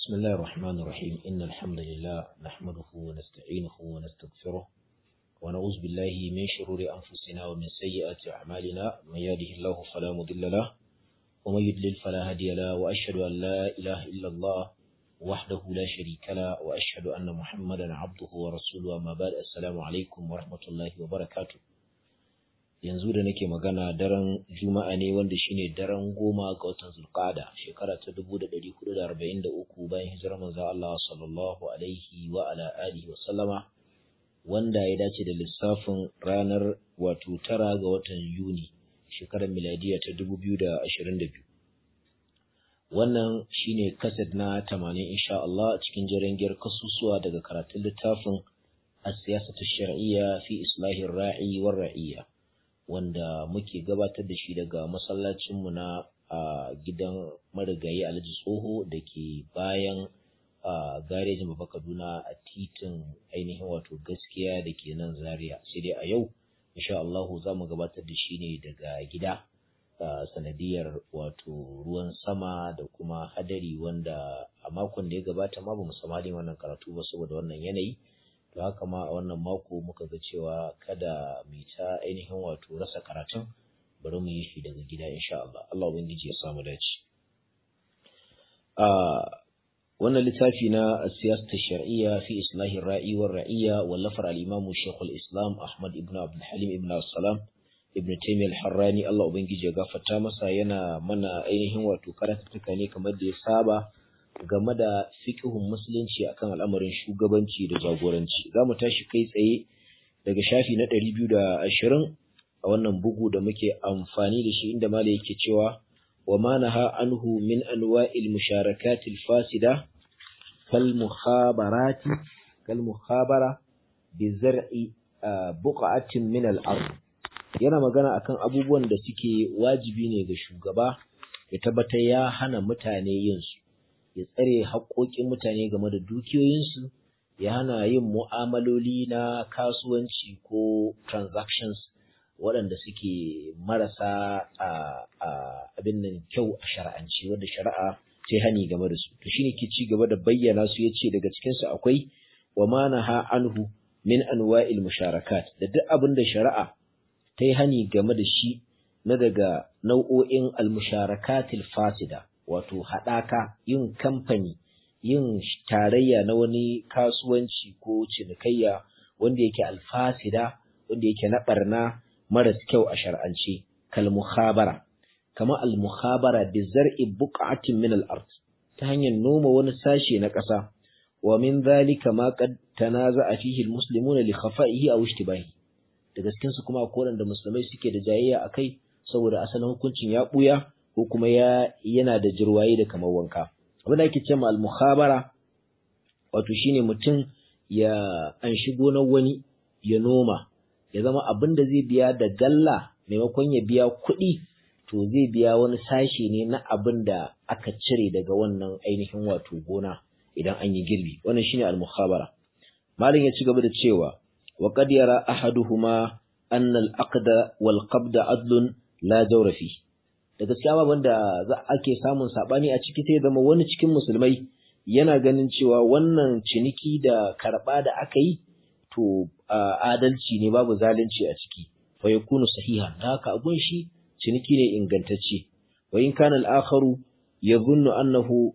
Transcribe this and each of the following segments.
بسم الله الرحمن الرحيم إن الحمد لله نحمده ونستعينه ونستغفره ونعوذ بالله من شرور أنفسنا ومن سيئات أعمالنا من يهده الله فلا مضل له ومن يضلل فلا هادي له وأشهد أن لا إله إلا الله وحده لا شريك له وأشهد أن محمدا عبده ورسوله أما بعد السلام عليكم ورحمة الله وبركاته yanzu da nake magana daren juma'a ne wanda shine daren goma ga watan zulqa'ada shekara ta 1443 bayan hijirar manzo Allah sallallahu alaihi wa ala alihi wa sallama wanda ya dace da lissafin ranar wato tara ga watan Yuni shekarar miladiya ta 2022 wannan shine kaset na 80 insha Allah cikin jarangiyar kasusuwa daga karatun littafin as-siyasatu shar'iyya fi islahir ra'i war ra'iyya wanda muke gabatar da shi daga masallacinmu na a gidan marigayi alhaji tsoho da ke bayan a garejin baba kaduna a titin ainihin wato gaskiya da ke nan zaria sai dai a yau insha Allahu za mu gabatar da shi ne daga gida sanadiyar wato ruwan sama da kuma hadari wanda a makon da ya gabata ma ba mu samalin wannan karatu ba saboda wannan yanayi to haka ma a wannan mako muka ga cewa kada mu ta ainihin wato rasa karatun bari mu yi shi daga gida insha Allah Allah ubangiji ya samu dace a wannan littafi na siyasar shar'iyya fi islahin ra'i wa ra'iyya wallafar al-imam Sheikh al-Islam Ahmad ibn Abdul Halim ibn Salam ibn Taymiyyah al-Harrani Allah ubangiji ya gafarta masa yana mana ainihin wato karatuka ne kamar da ya saba game da fiƙihun musulunci akan al'amarin shugabanci da jagoranci za mu tashi kai tsaye daga shafi na ɗari biyu da ashirin a wannan bugu da muke amfani da shi inda mala yake cewa wa ma naha anhu min anwa'il musharakatil fasida kal mukhabarati kal mukhabara bi zar'i buqa'atin min al ard yana magana akan abubuwan da suke wajibi ne ga shugaba ya tabbatar ya hana mutane yin su ya tsare haƙoƙin mutane game da dukiyoyinsu ya hana yin mu'amaloli na kasuwanci ko transactions waɗanda suke marasa abin nan kyau a shara'anci wanda shari'a ce hani game da su to shine ke ci gaba da bayyana su yace daga cikin su akwai wa ma naha anhu min anwa'il musharakat da duk abin da shari'a ta yi hani game da shi na daga nau'o'in al-musharakatil fasida wato haɗaka yin kamfani yin tarayya na wani kasuwanci ko cinikayya wanda yake alfasida wanda yake na ɓarna maras kyau a shar'ance kal muhabara kama al muhabara bi zar'i buq'atin min al ard ta hanyar noma wani sashe na ƙasa wa min dhalika ma qad tanaza'a fihi al muslimuna li khafa'ihi aw ishtibahi daga cikin su kuma akwai wanda musulmai suke da jayayya akai saboda asalin hukuncin ya buya ko kuma ya yana da jirwaye da kamar wanka abin da ake cewa al-mukhabara wato shine mutum ya anshi gonar wani ya noma ya zama abin da zai biya da galla maimakon ya biya kuɗi to zai biya wani sashe ne na abin da aka cire daga wannan ainihin wato gona idan an yi girbi wannan shine al-mukhabara malam ya ci gaba da cewa wa qad yara ahaduhuma anna al-aqda wal qabda adlun la jawra fihi da gaskiya ababen da za ake samun sabani a ciki sai zama wani cikin musulmai yana ganin cewa wannan ciniki da karba da aka yi to adalci ne babu zalunci a ciki fa yakunu sahiha da haka abun shi ciniki ne ingantacce wa in kana al-akharu yadhunnu annahu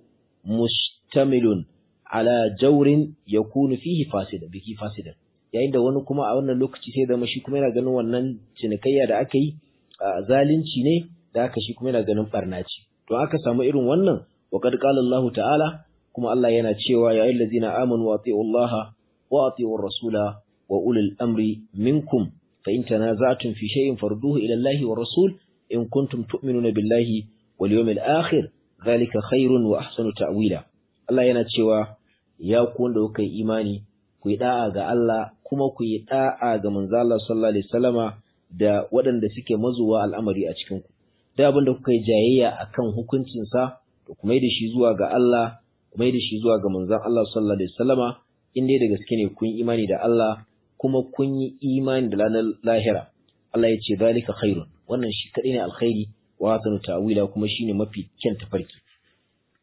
mustamilun ala jawrin yakunu fihi fasida biki fasida yayin da wani kuma a wannan lokaci sai zama shi kuma yana ganin wannan cinikayya da aka yi zalunci ne da haka shi kuma yana ganin barna ce to aka samu irin wannan wa qad qala Allah ta'ala kuma Allah yana cewa ya ayyuhal ladzina amanu wa atiiu Allah wa atiiu rasula wa ulil amri minkum fa in tanaza'tum fi shay'in farduhu ila Allah wa rasul in kuntum tu'minuna billahi wal yawmil akhir dhalika khairun wa ahsanu ta'wila Allah yana cewa ya ku wanda kuka yi imani ku yi da'a ga Allah kuma ku yi da'a ga manzo Allah sallallahu alaihi wasallama da waɗanda suke mazuwa al'amari a cikin ku da abin da kuka yi jayayya a kan hukuncinsa to kuma da shi zuwa ga Allah kuma da shi zuwa ga manzon Allah sallallahu alaihi wasallama in dai da gaske ne kun imani da Allah kuma kun yi imani da ranar lahira Allah ya ce zalika khairun wannan shi kadai ne alkhairi wa hasanu ta'wila kuma shine mafi kyan tafarki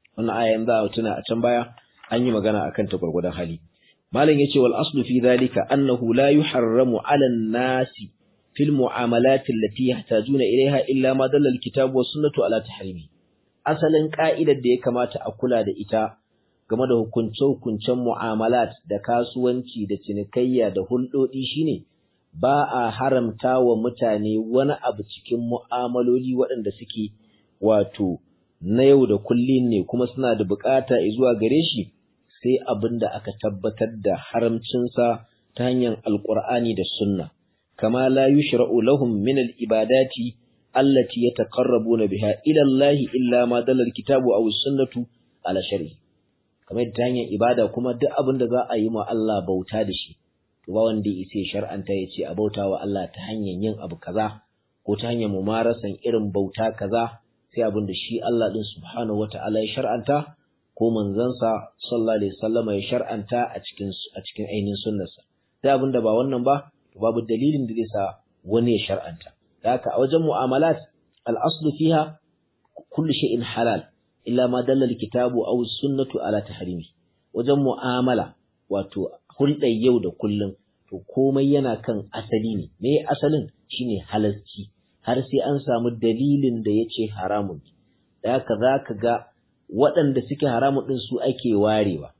wannan aya in za a tuna a can baya an yi magana akan ta gwargwadon hali malam yace wal aslu fi dhalika annahu la yuharramu 'ala an-nasi fil mu'amalat allati yahtajuna ilayha illa ma dalla al-kitab wa sunnatu ala tahrimi asalin ka'idar da ya kamata a kula da ita game da hukunce-hukuncen mu'amalat da kasuwanci da cinikayya da hulɗoɗi shine ba a haramta wa mutane wani abu cikin mu'amaloli waɗanda suke wato na yau da kullum ne kuma suna da bukata zuwa gare shi sai abin da aka tabbatar da haramcinsa ta hanyar alƙur'ani da sunna kama la yushra'u lahum min al-ibadati allati yataqarrabuna biha ila Allah illa ma dalla al-kitabu aw sunnatu ala shar'i kamar ta hanyar ibada kuma duk abin da za a yi ma Allah bauta da shi to ba wanda ya shar'anta ya ce a bauta wa Allah ta hanyar yin abu kaza ko ta hanyar mumarasan irin bauta kaza sai abin da shi Allah din subhanahu wata'ala ya shar'anta ko manzansa sallallahu alaihi wasallam ya shar'anta a cikin a cikin ainihin sunnarsa sai abin da ba wannan ba to babu dalilin da zai sa wani ya shar'anta da haka a wajen mu'amalat al-aslu fiha kullu shay'in halal illa ma dalla al-kitabu aw sunnatu ala tahrimi wajen mu'amala wato hulɗar yau da kullum to komai yana kan asali ne me asalin shine halalci har sai an samu dalilin da yace haramun da haka zaka ga waɗanda suke haramun din su ake warewa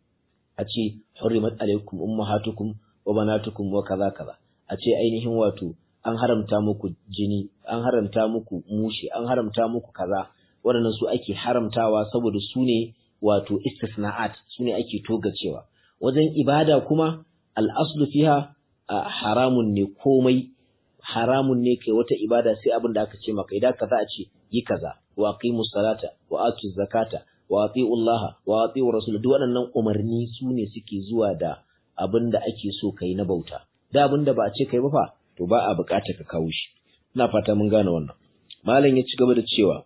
a ce hurrimat alaikum ummahatukum wa banatukum wa kaza kaza a ce ainihin wato an haramta muku jini an haramta muku mushi an haramta muku kaza waɗannan su ake haramtawa saboda su ne wato istisna'at su ne ake togacewa wajen ibada kuma al'aslu fiha haramun ne komai haramun ne kai wata ibada sai abin da aka ce maka idan ka za a ce yi kaza wa aqimu salata wa atu zakata wa ati'u Allah wa ati'u rasul duk waɗannan umarni su ne suke zuwa da abin da ake so kai na bauta da abin da ba a ce kai ba fa to ba a bukata ka kawo shi ina fata mun gane wannan malam ya ci gaba da cewa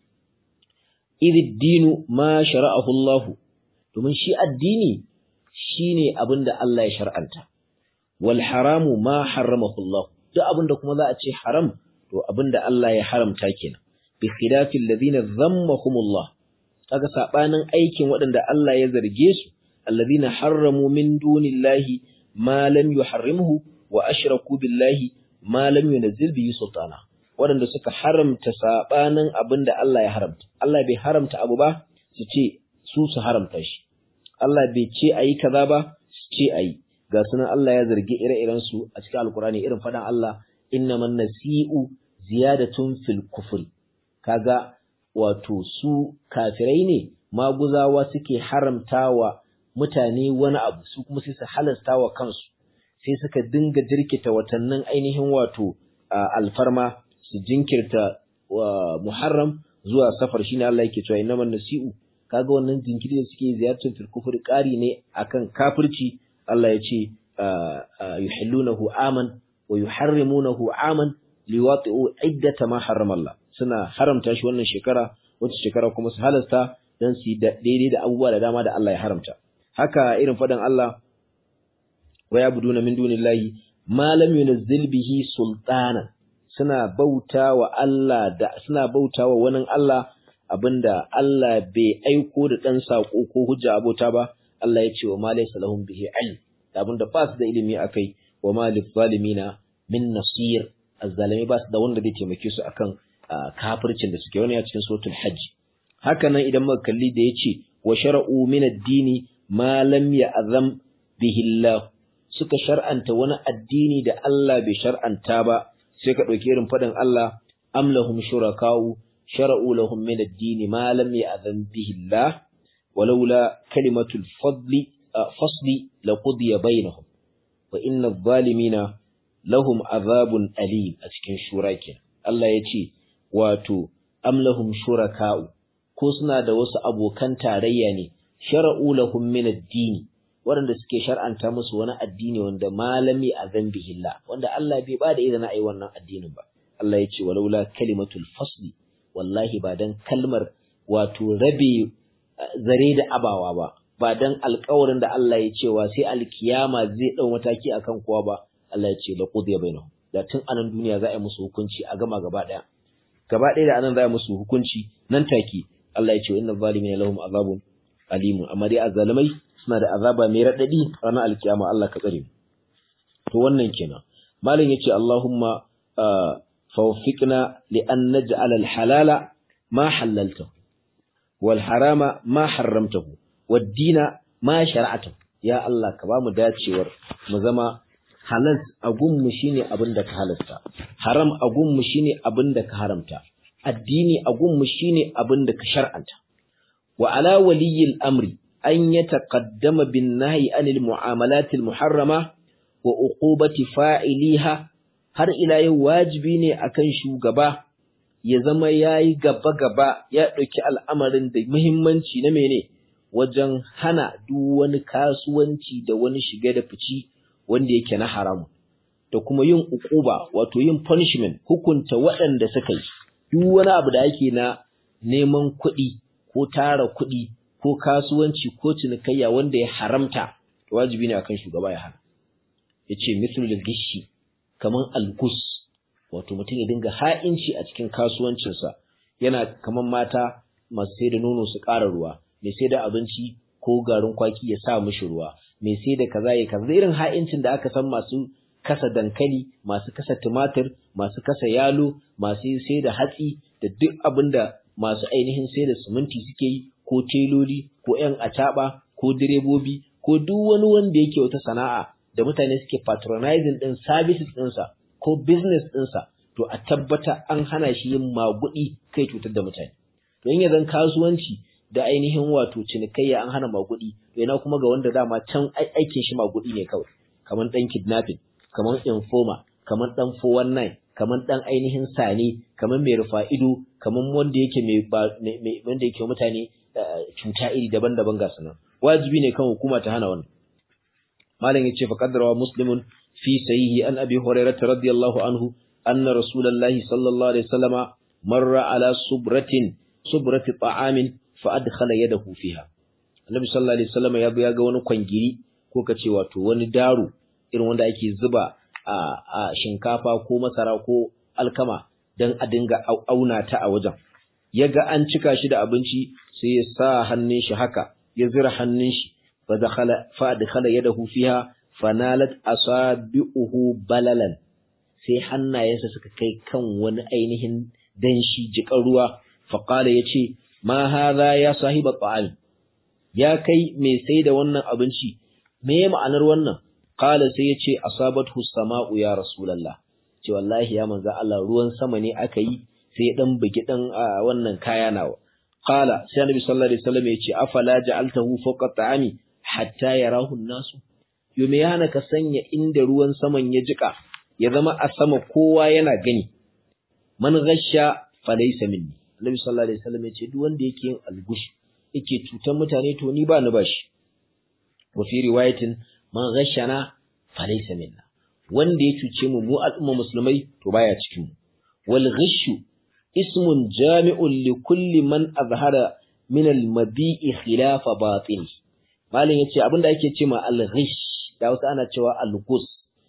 idid dinu ma shara'ahu Allah domin shi addini shine abinda Allah ya shar'anta wal haramu ma harramahu Allah duk abinda kuma za a ce haram to abinda Allah ya haramta kenan bi khilafi alladhina dhammahum Allah kaga sabanin aikin waɗanda Allah ya zarge su alladhina harramu min dunillahi ma lam yuharrimhu wa ashraku billahi ma lam yunzil bihi sultana waɗanda suka haramta saɓanin abin da Allah ya haramta. Allah bai haramta abu ba su ce su su haramta shi. Allah bai ce a yi kaza ba su ce a yi. Ga sunan Allah ya zargi ire-iren su a cikin Alkurani irin faɗan Allah inna man nasi'u ziyadatun fil kufri. Kaga wato su kafirai ne maguzawa suke haramtawa mutane wani abu su kuma sai su halasta wa kansu sai suka dinga jirkita watannin ainihin wato alfarma su jinkirta wa Muharram zuwa safar shine Allah yake cewa innaman nasi'u kaga wannan jinkiri da suke ziyartar fil kufri ƙari ne akan kafirci Allah ya ce yuhillunahu aman wa yuharrimunahu aman liwati'u iddata ma harrama Allah suna haramta shi wannan shekara wata shekara kuma su halasta dan su daidai da abubuwa da dama da Allah ya haramta haka irin fadan Allah wa yabuduna min dunillahi ma lam yunzil bihi sultana suna bauta wa Allah da suna bauta wa wani Allah abinda Allah bai aiko da ɗan saƙo ko hujja abota ba Allah ya ce wa malai salahun bihi ilm da abinda ba su da ilimi akai wa malif zalimina min nasir azzalimi ba su da wanda zai taimake su akan kafircin da suke wani a cikin suratul hajj haka nan idan muka kalli da yace wa shar'u min ad-dini ma lam ya'zam bihi Allah suka shar'anta wani addini da Allah bai shar'anta ba sai ka ɗauki irin faɗin Allah am lahum shuraka'u shara'u lahum min ad-din ma lam ya'zan bihi Allah walaula kalimatul fadli fasli laqudiya bainahum wa inna adh-dhalimina lahum azabun alim a cikin shura Allah ya ce wato am lahum shuraka'u ko suna da wasu abokan tarayya ne shara'u lahum min ad-din waɗanda suke shar'anta musu wani addini wanda malami a zambihillah wanda Allah bai ba da izina a yi wannan addinin ba Allah ya ce walaula kalimatul fasli wallahi ba dan kalmar wato rabe zare da abawa ba ba dan alƙawarin da Allah ya cewa sai alkiyama zai dau mataki akan kowa ba Allah ya ce la qudiya bainahum da tun anan duniya za a yi musu hukunci a gama gaba daya gaba daya da anan za a yi musu hukunci nan take Allah ya ce inna zalimina lahum azabun alimun amma dai azzalimai suna da azaba mai radadi ranar alkiyama Allah ka tsare to wannan kenan malam yace Allahumma fawfiqna li an naj'ala al-halala ma halaltahu wal harama ma harramtahu wad dina ma shara'atahu ya Allah ka bamu dacewar mu zama halal a gunmu shine abin da ka halasta haram a gunmu shine abin da ka haramta addini a gunmu shine abin da ka shar'anta wa ala waliyil amri an yataqaddama bin nahyi anil mu'amalat al muharrama wa uqubati fa'iliha har ila yau wajibi ne akan shugaba ya zama yayi gaba gaba ya dauki al'amarin da muhimmanci na mene wajen hana duk wani kasuwanci da wani shige da fici wanda yake na haramu da kuma yin uquba wato yin punishment hukunta waɗanda suka yi duk wani abu da ake na neman kuɗi ko tara kuɗi ko kasuwanci ko cinikayya wanda ya haramta wajibi ne akan shugaba ya hana yace mithlul gishi kaman algus wato mutum ya dinga ha'inci a cikin kasuwancinsa yana kaman mata masu sai da nono su ƙara ruwa mai sai da abinci ko garin kwaki ya sa mishi ruwa mai sai da kaza ya kaza irin ha'incin da aka san masu kasa dankali masu kasa tumatir masu kasa yalo masu sai da hatsi da duk abin da masu ainihin sai da siminti suke yi ko teloli ko yan acaba ko direbobi ko duk wani wanda yake wata sana'a da mutane suke patronizing din services ɗinsa ko business ɗinsa to a tabbata an hana shi yin magudi kai cutar da mutane don ya zan kasuwanci da ainihin wato cinikayya an hana magudi yana kuma ga wanda dama can aikin shi magudi ne kawai kamar dan kidnapping kamar informer kamar dan 419 kamar dan ainihin sane kamar mai rufa ido kamar wanda yake mai wanda yake mutane cuta iri daban-daban ga sanan wajibi ne kan hukuma ta hana wannan malam yace fa qaddara muslimun fi sahihi an abi hurairah radiyallahu anhu anna rasulullahi sallallahu alaihi wasallama marra ala subratin subrati ta'amin fa adkhala yadahu fiha annabi sallallahu alaihi wasallam ya ya ga wani kwangiri ko kace wato wani daro irin wanda ake zuba a, a shinkafa ko masara ko alkama dan a dinga auna ta a wajen yaga an cika shi da abinci sai ya sa hannun shi haka ya zira hannun shi fa dakhala fa adkhala yadahu fiha fanalat asabi'uhu balalan sai hannayensa suka kai kan wani ainihin danshi jikan ruwa faqala yace ma hadha ya sahiba ta'am ya kai mai sai da wannan abinci me ma'anar wannan qala sai yace asabathu sama'u ya rasulullah ce wallahi ya manzo Allah ruwan sama ne aka yi sai ya dan bugi dan wannan kaya nawa qala sai annabi sallallahu alaihi wasallam yace afala ja'altahu fawqa ta'ami hatta yarahu an-nasu yo me yana ka sanya inda ruwan saman ya jika ya zama a sama kowa yana gani man ghasha falaysa minni Annabi sallallahu alaihi wasallam yace duk wanda yake yin algush yake cutar mutane to ni ba ni bashi wa fi riwayatin man ghashana falaysa minna wanda ya cuce mu mu al'umma musulmai to baya cikin mu wal ghishu ismun jami'un li kulli man azhara min al mabi'i khilafa batin malin yace abinda ake cewa al ghish da wasu ana cewa al gus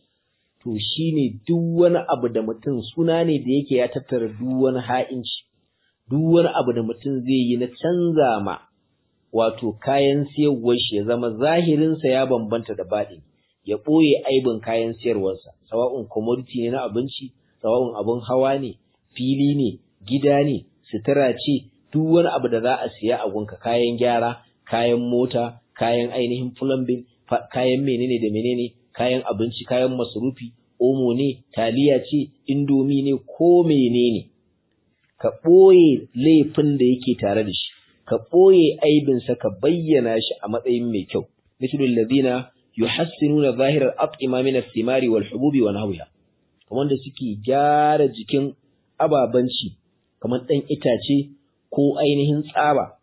to shine duk wani abu da mutum suna ne da yake ya tattara duk wani ha'inci duk wani abu da mutum zai yi na canza ma wato kayan siyarwar shi ya zama zahirinsa ya bambanta da baɗi ya ɓoye aibin kayan siyarwarsa sawa'un commodity ne na abinci sawa'un abin hawa ne fili ne gida ne sutura ce duk wani abu da za a siya a gunka kayan gyara kayan mota kayan ainihin plumbing kayan menene da menene kayan abinci kayan masarufi omo ne taliya ce indomi ne ko menene ka ɓoye laifin da yake tare da shi ka ɓoye aibinsa ka bayyana shi a matsayin mai kyau misalul ladina yuhassinuna zahirar at'ima min ath-thimari wal hububi wa nahwiha kamar da suke gyara jikin ababanci kamar dan itace ko ainihin tsaba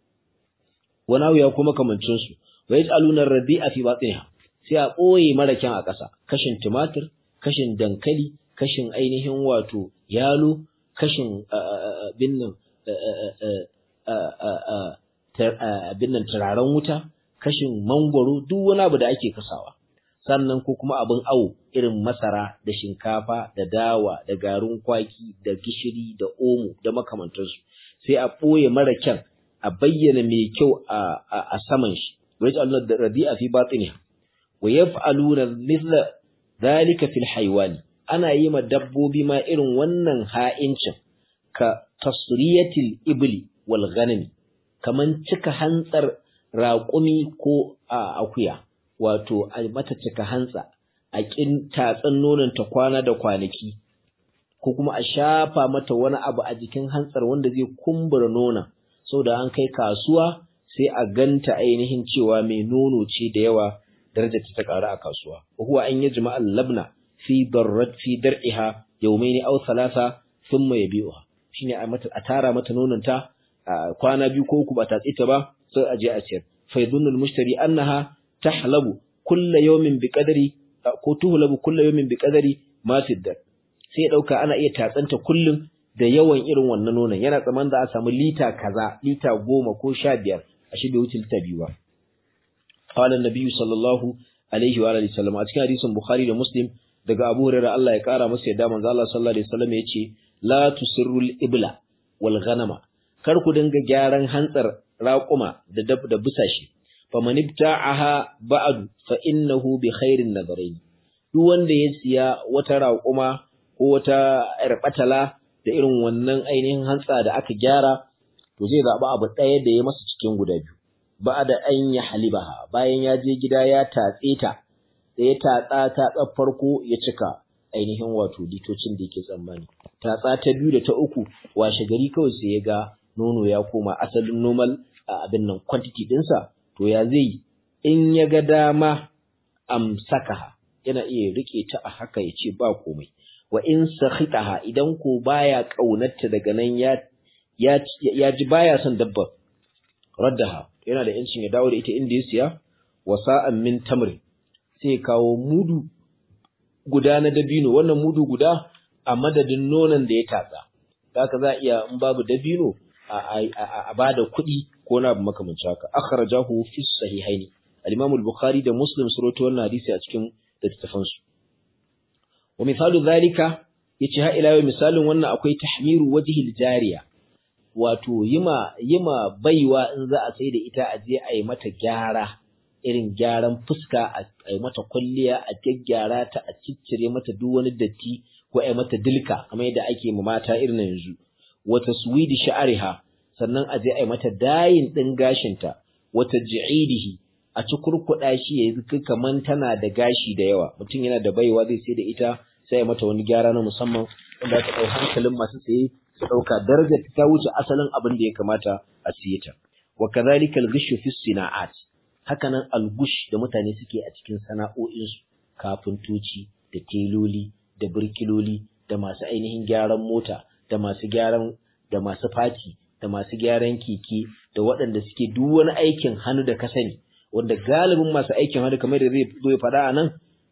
wa nahwiha kuma kamancin su wa yaj'aluna ar-radi'a fi batniha sai a ɓoye mara kyan a ƙasa kashin tumatir kashin dankali kashin ainihin wato yalo kashin binnan binnan turaren wuta kashin mangwaro duk wani abu da ake kasawa sannan ko kuma abin awo irin masara da shinkafa da dawa da garin kwaki da gishiri da omo da makamantansu sai a ɓoye mara kyan a bayyana mai kyau a saman shi wa yaj'aluna radi'a fi batiniha wa yaf'aluna mithla dhalika fil haywani ana yi ma dabbobi ma irin wannan ha'incin ka tasriyatil ibli wal ghanami kaman cika hantsar raƙumi ko akuya wato a mata cika hantsa a kin tatsan nonon ta kwana da kwanaki ko kuma a shafa mata wani abu a jikin hantsar wanda zai kumbura nonon saboda an kai kasuwa sai a ganta ainihin cewa mai nono ce da yawa darajar ta ƙaru a kasuwa huwa an yajma al-labna fi darrat fi dar'iha yawmayn aw thalatha thumma yabi'uha shine a mata a tara mata nonon ta kwana biyu ko uku ba ta tsita ba sai a je a ciyar fa yadunnu al-mushtari annaha tahlabu kulla yawmin bi qadri ko tuhlabu kulla yawmin bi qadri ma fi dar sai dauka ana iya tatsanta kullum da yawan irin wannan nonon yana tsaman da a samu lita kaza lita goma ko sha biyar a shi bai wuce lita biyu ba qala an-nabi sallallahu alaihi wa alihi wasallam a cikin hadisin bukhari da muslim daga abu hurairah Allah ya kara masa yadda manzo Allah sallallahu alaihi wasallam yace la tusirrul ibla wal ghanama kar ku dinga gyaran hantsar raquma da dab da busashi faman ibta'aha ba'du fa innahu bi khairin nadarain duk wanda ya siya wata raquma ko wata irbatala da irin wannan ainihin hantsa da aka gyara to zai zaɓi abu ɗaya da ya masa cikin guda biyu ba da an ya halibaha bayan ya je gida ya tatse ta da ya tatsa tatsa farko ya cika ainihin wato litocin da yake tsammani tatsa ta biyu da ta uku washe gari kawai sai ya ga nono ya koma asalin normal abin nan quantity ɗinsa to ya zai in ya ga dama amsakaha yana iya rike ta a haka ya ce ba komai wa in sakhitaha idan ko baya kaunarta daga nan ya ya ji baya son dabba raddaha yana da yancin ya dawo da ita inda ya siya wa sa'an min tamri sai kawo mudu guda na dabino wannan mudu guda a madadin nonon da ya tatsa haka za iya in babu dabino a bada kuɗi ko na abu makamanci haka akhrajahu fi sahihaini al-imam al-bukhari da muslim su rawaito wannan hadisi a cikin littafansu wa misalu zalika yace ha ila yau misalin wannan akwai tahmiru wajhil jariya wato yima yima baiwa in za a sai da ita a je a yi mata gyara irin gyaran fuska a yi mata kwalliya a gyaggyara ta a ciccire mata duk wani datti ko a yi mata dilka kamar yadda ake ma mata irin yanzu wata suwidi sha'ariha sannan a je a yi mata dayin din gashinta wata ji'idihi a ci kurkuɗa shi ya yi kaman tana da gashi da yawa mutum yana da baiwa zai sai da ita sai ya mata wani gyara na musamman wanda aka ɗau hankalin masu saye su ɗauka darajar ta wuce asalin abin da ya kamata a siye ta wa kadhalika al-ghishu fi sina'at hakanan al-gush da mutane suke a cikin sana'o'insu kafintoci da teloli da birkiloli da masu ainihin gyaran mota da masu gyaran da masu fati da masu gyaran keke da waɗanda suke duk wani aikin hannu da ka sani wanda galibin masu aikin hannu kamar da zai zo ya faɗa a nan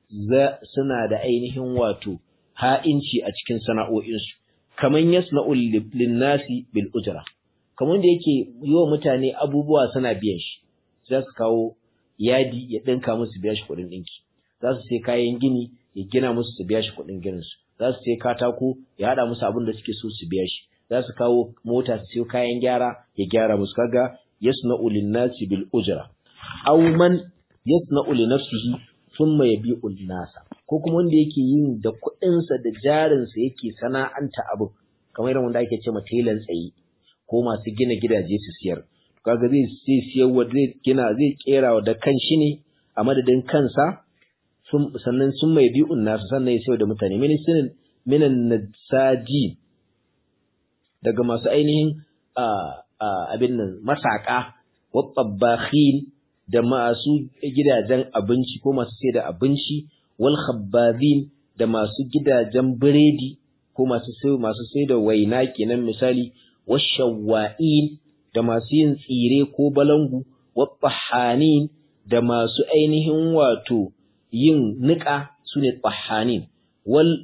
suna da ainihin wato ha'inci a cikin sana'o'insu kamar yasna'ul linnasi bil ujra kamar da yake yi wa mutane abubuwa suna biyan shi za su kawo yadi ya ɗinka musu biya shi kuɗin ɗinki za su sai kayan gini ya gina musu su biya shi kuɗin ginin su za su sai katako ya haɗa musu abin da suke so su biya shi za su kawo mota su sai kayan gyara ya gyara musu kaga yasna'u linnasi bil ujra aw man yasna'u li nafsihi thumma yabi'u nasa ko kuma wanda yake yin da kuɗinsa da jarinsa yake sana'anta abu kamar irin wanda ake ce ma telan tsaye ko masu gina gidaje su siyar kaga zai sai siyar wa zai gina zai kera da kanshi ne a madadin kansa sannan sun mai bi'un nasu sannan ya sayar da mutane mini sinin minan nasaji daga masu ainihin abin nan masaka wa tabbakhin da masu gidajen abinci ko masu sai da abinci wal khabbazin da masu gidajen biredi ko masu sai masu sai da waina kenan misali washawa'in da masu yin tsire ko balangu wattahanin da masu ainihin wato yin niƙa sune tahanin wal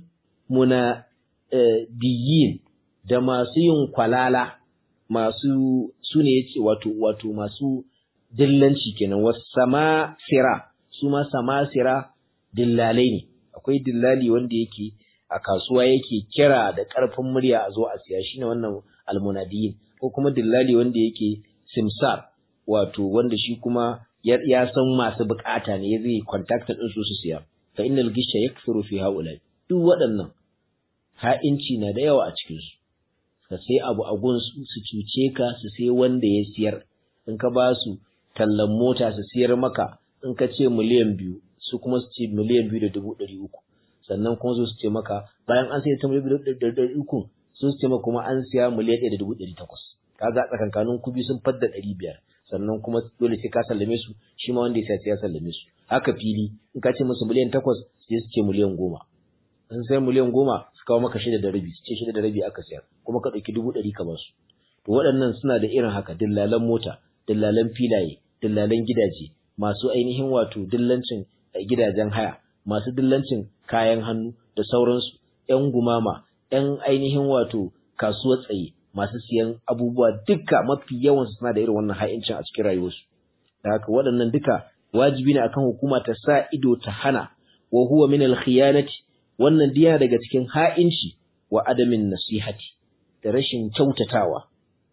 munadiyin da masu yin kwalala masu sune yace wato wato masu dillanci kenan wasama sira su ma samasira dillalai ne akwai dillali wanda yake a kasuwa yake kira da ƙarfin murya a zo a siya shine wannan almunadiyin ko kuma dillali wanda yake simsar wato wanda shi kuma ya san masu bukata ne ya zai contact din su su siya fa innal gisha yakthuru fi haula duk waɗannan ha'inci na da yawa a cikin su ka sai abu a gun su cuce ka su sai wanda ya siyar in ka ba su tallan mota su siyar maka in ka ce miliyan biyu su kuma su ce miliyan biyu da dubu ɗari uku sannan kuma su ce maka bayan an sai ta miliyan biyu da ɗari uku sun ce maka kuma an siya miliyan ɗaya da dubu ɗari takwas kaga tsakankanin kubi sun fadda ɗari biyar sannan kuma dole sai ka sallame su shi ma wanda ya sai ya sallame su haka fili in ka ce musu miliyan takwas sai su ce miliyan goma in sai miliyan goma su kawo maka shida da rabi su ce shida da rabi aka sayar kuma ka ɗauki dubu ɗari ka ba su to waɗannan suna da irin haka dillalan mota dillalan filaye dillalan gidaje masu ainihin wato dillancin gidajen haya masu dillancin kayan hannu da sauransu ‘yan gumama ‘yan ainihin wato kasuwar tsaye masu siyan abubuwa duka mafi yawan suna da irin wannan ha'incin a cikin rayuwarsu da haka waɗannan duka wajibi ne akan hukuma ta sa ido ta hana wa huwa min al-khiyanati wannan diya daga cikin ha'inci wa adamin nasihati da rashin kyautatawa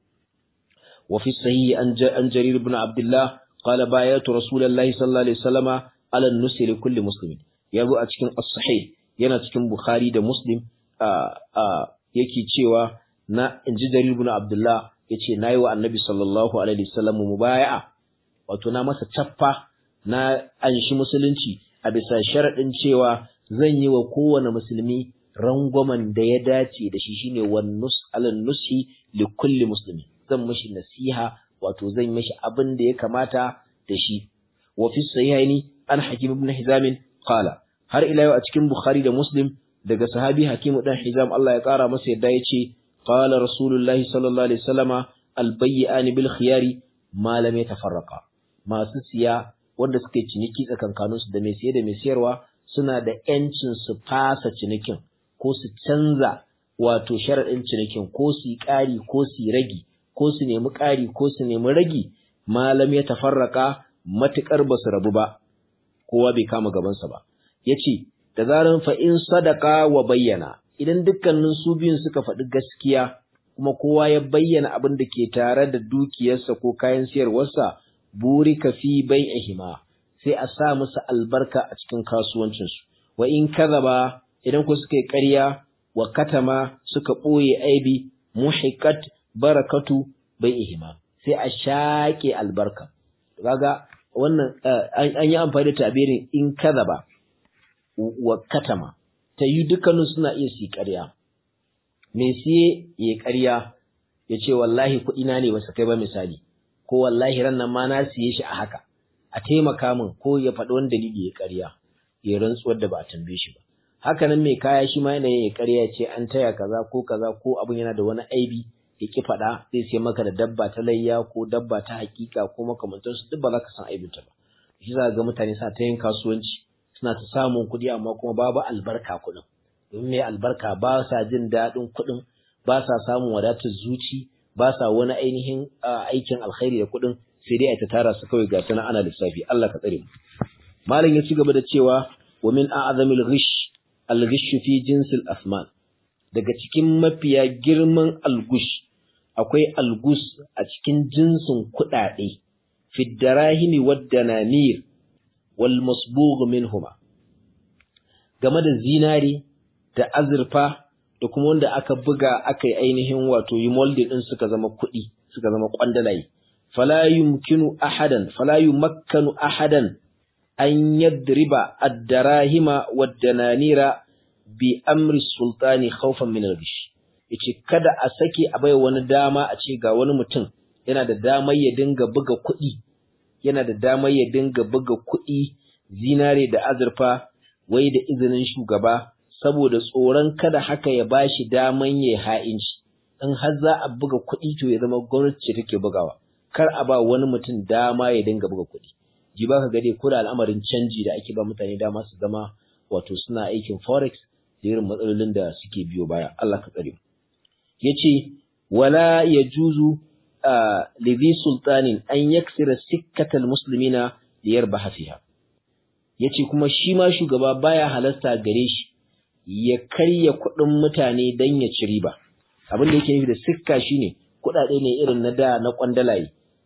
wa fi sahihi an jarir ibn abdullah qala bayatu rasulullahi sallallahu alaihi wasallama ala an-nusi li kulli muslimin yazo a cikin as-sahih yana cikin bukhari da muslim yake cewa na inji jarir ibn abdullah yace nayi wa annabi sallallahu alaihi wasallam mubaya'a wato na masa chaffa na anshi musulunci a bisa sharadin cewa zan yi wa kowane musulmi rangwamen da ya dace da shi shine wan nus alan nushi li kulli muslimi zan mishi nasiha wato zan mishi abin da ya kamata da shi wa fi sahihaini an hakim ibn hizam qala har ila yau a cikin bukhari da muslim daga sahabi hakim dan hizam Allah ya kara masa yadda yace qala rasulullahi sallallahu alaihi wasallama albayyan bil khiyari ma lam yatafarraqa masu siya wanda suke ciniki tsakankaninsu da mai siye da mai siyarwa suna da ‘yancin su fasa cinikin ko su canza wato sharaɗin cinikin ko su yi ƙari ko su yi ragi ko su nemi ƙari ko su nemi ragi malam ya tafarraka matuƙar ba su rabu ba kowa bai kama gabansa ba ya ce da zaran fa'in sadaka wa bayyana idan dukkanin su biyun suka faɗi gaskiya kuma kowa ya bayyana abin da ke tare da dukiyarsa ko kayan siyarwarsa burika fi bai'ihima sai a sa musu albarka a cikin kasuwancinsu wa in ba idan ku suka yi ƙarya wa katama suka ɓoye aibi muhiqat barakatu bai'ihima sai a shaƙe albarka kaga wannan an yi amfani da tabirin in ba wa katama ta yi dukkanin suna iya su ƙarya me siye ya ƙarya ya ce wallahi kuɗina ne ba su kai ba misali ko wallahi ran nan ma na siye shi a haka a taimaka min ko ya faɗi wani dalili ya ƙarya ya rantsuwar da ba a tambaye shi ba haka nan mai kaya shi ma yana ya ƙarya ce an taya kaza ko kaza ko abin yana da wani aibi ya ki faɗa zai sai maka da dabba ta layya ko dabba ta hakika ko makamantar su duk ba za ka san aibinta ba shi za ga mutane suna ta yin kasuwanci suna ta samun kuɗi amma kuma babu albarka kuɗin domin mai albarka ba sa jin daɗin kuɗin ba sa samun wadatar zuci ba sa wani ainihin aikin alkhairi da kuɗin sai dai a ta tara su kawai ga sana ana lissafi Allah ka tsare mu malam ya ci gaba da cewa wa min a'zamil ghish al-ghish fi jinsil asman daga cikin mafiya girman algush akwai algus a cikin jinsin kuɗaɗe fi darahimi wad dananir wal masbugh minhuma game da zinari da azurfa da kuma wanda aka buga aka yi ainihin wato yi molding din suka zama kuɗi suka zama kwandalaye fala yumkinu ahadan fala yumakkanu ahadan an yadriba ad-darahima wad-dananira bi amri sultani khawfan min al-ghish yace kada a sake a bai wani dama a ce ga wani mutum yana da damar ya dinga buga kuɗi yana da damar ya dinga buga kuɗi zinare da azurfa wai da izinin shugaba saboda tsoron kada haka ya bashi daman ya ha'inci in har za a buga kuɗi to ya zama gwamnati ce take bugawa kar a ba wani mutum dama ya dinga buga kuɗi ji ba ka gade ko da al'amarin canji da ake ba mutane dama su zama wato suna aikin forex da irin matsalolin da suke biyo baya Allah ka tsare mu yace wala yajuzu li bi sultanin an yaksira sikkatal muslimina liyarbaha fiha yace kuma shi ma shugaba baya halasta gare shi ya karya kuɗin mutane dan ya ci riba abin da yake nufi da sikka shine kuɗaɗe ne irin na da na kwandalaye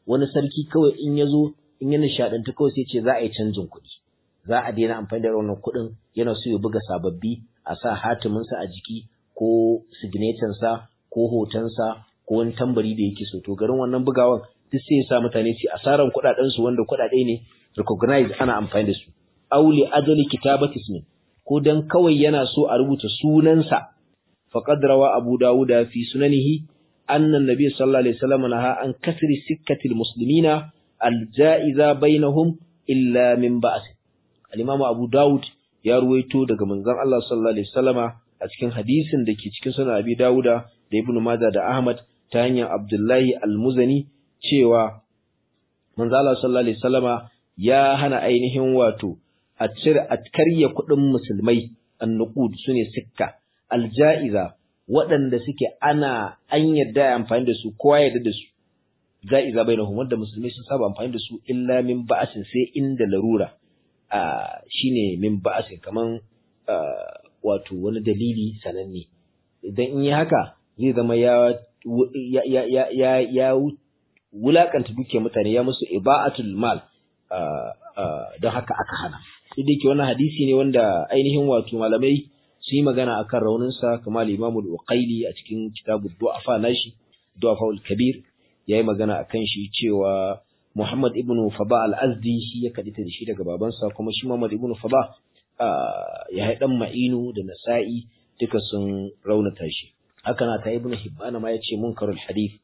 wani sarki kawai in ya zo in ya nishaɗanta kawai sai ce za a yi canjin kuɗi za a daina amfani da wannan kuɗin yana so ya buga sababbi a sa hatiminsa a jiki ko signature ko hotonsa ko wani tambari da yake so to garin wannan bugawan duk sai ya sa mutane su asaran kuɗaɗen su wanda kuɗaɗe ne recognize ana amfani da su auli ajali kitabati ismin ko dan kawai yana so a rubuta sunansa faqad rawa abu dawuda fi sunanihi anna nabiy sallallahu alaihi wasallam naha an kasri sikkatil muslimina aljaiza bainahum illa min ba'as al-imam abu dawud ya ruwaito daga manzon Allah sallallahu alaihi wasallama a cikin hadisin da ke cikin sunan abi dawuda da ibnu majah da ahmad ta hanyar abdullahi al-muzani cewa manzon Allah sallallahu alaihi wasallama ya hana ainihin wato a cire a karya kuɗin musulmai annuqud sune sikka aljaiza waɗanda suke ana an yadda amfani da su kowa yadda da su jaiza bainahum wanda musulmai sun saba amfani da su illa min ba'asin sai inda larura a shine min ba'asin kaman wato wani dalili sananne idan in yi haka zai zama ya ya ya ya ya wulakanta duke mutane ya musu iba'atul mal don haka aka hana duk da yake wannan hadisi ne wanda ainihin wato malamai sun yi magana akan rauninsa kamar Imam al-Uqayli a cikin kitabu Du'afa nashi Du'afa al-Kabir yayi magana akan shi cewa Muhammad ibn Faba al-Azdi shi ya kadita da shi daga babansa kuma shi Muhammad ibn Faba ya dan Ma'inu da Nasa'i duka sun raunata shi haka na ta Ibn Hibban ma yace munkarul hadith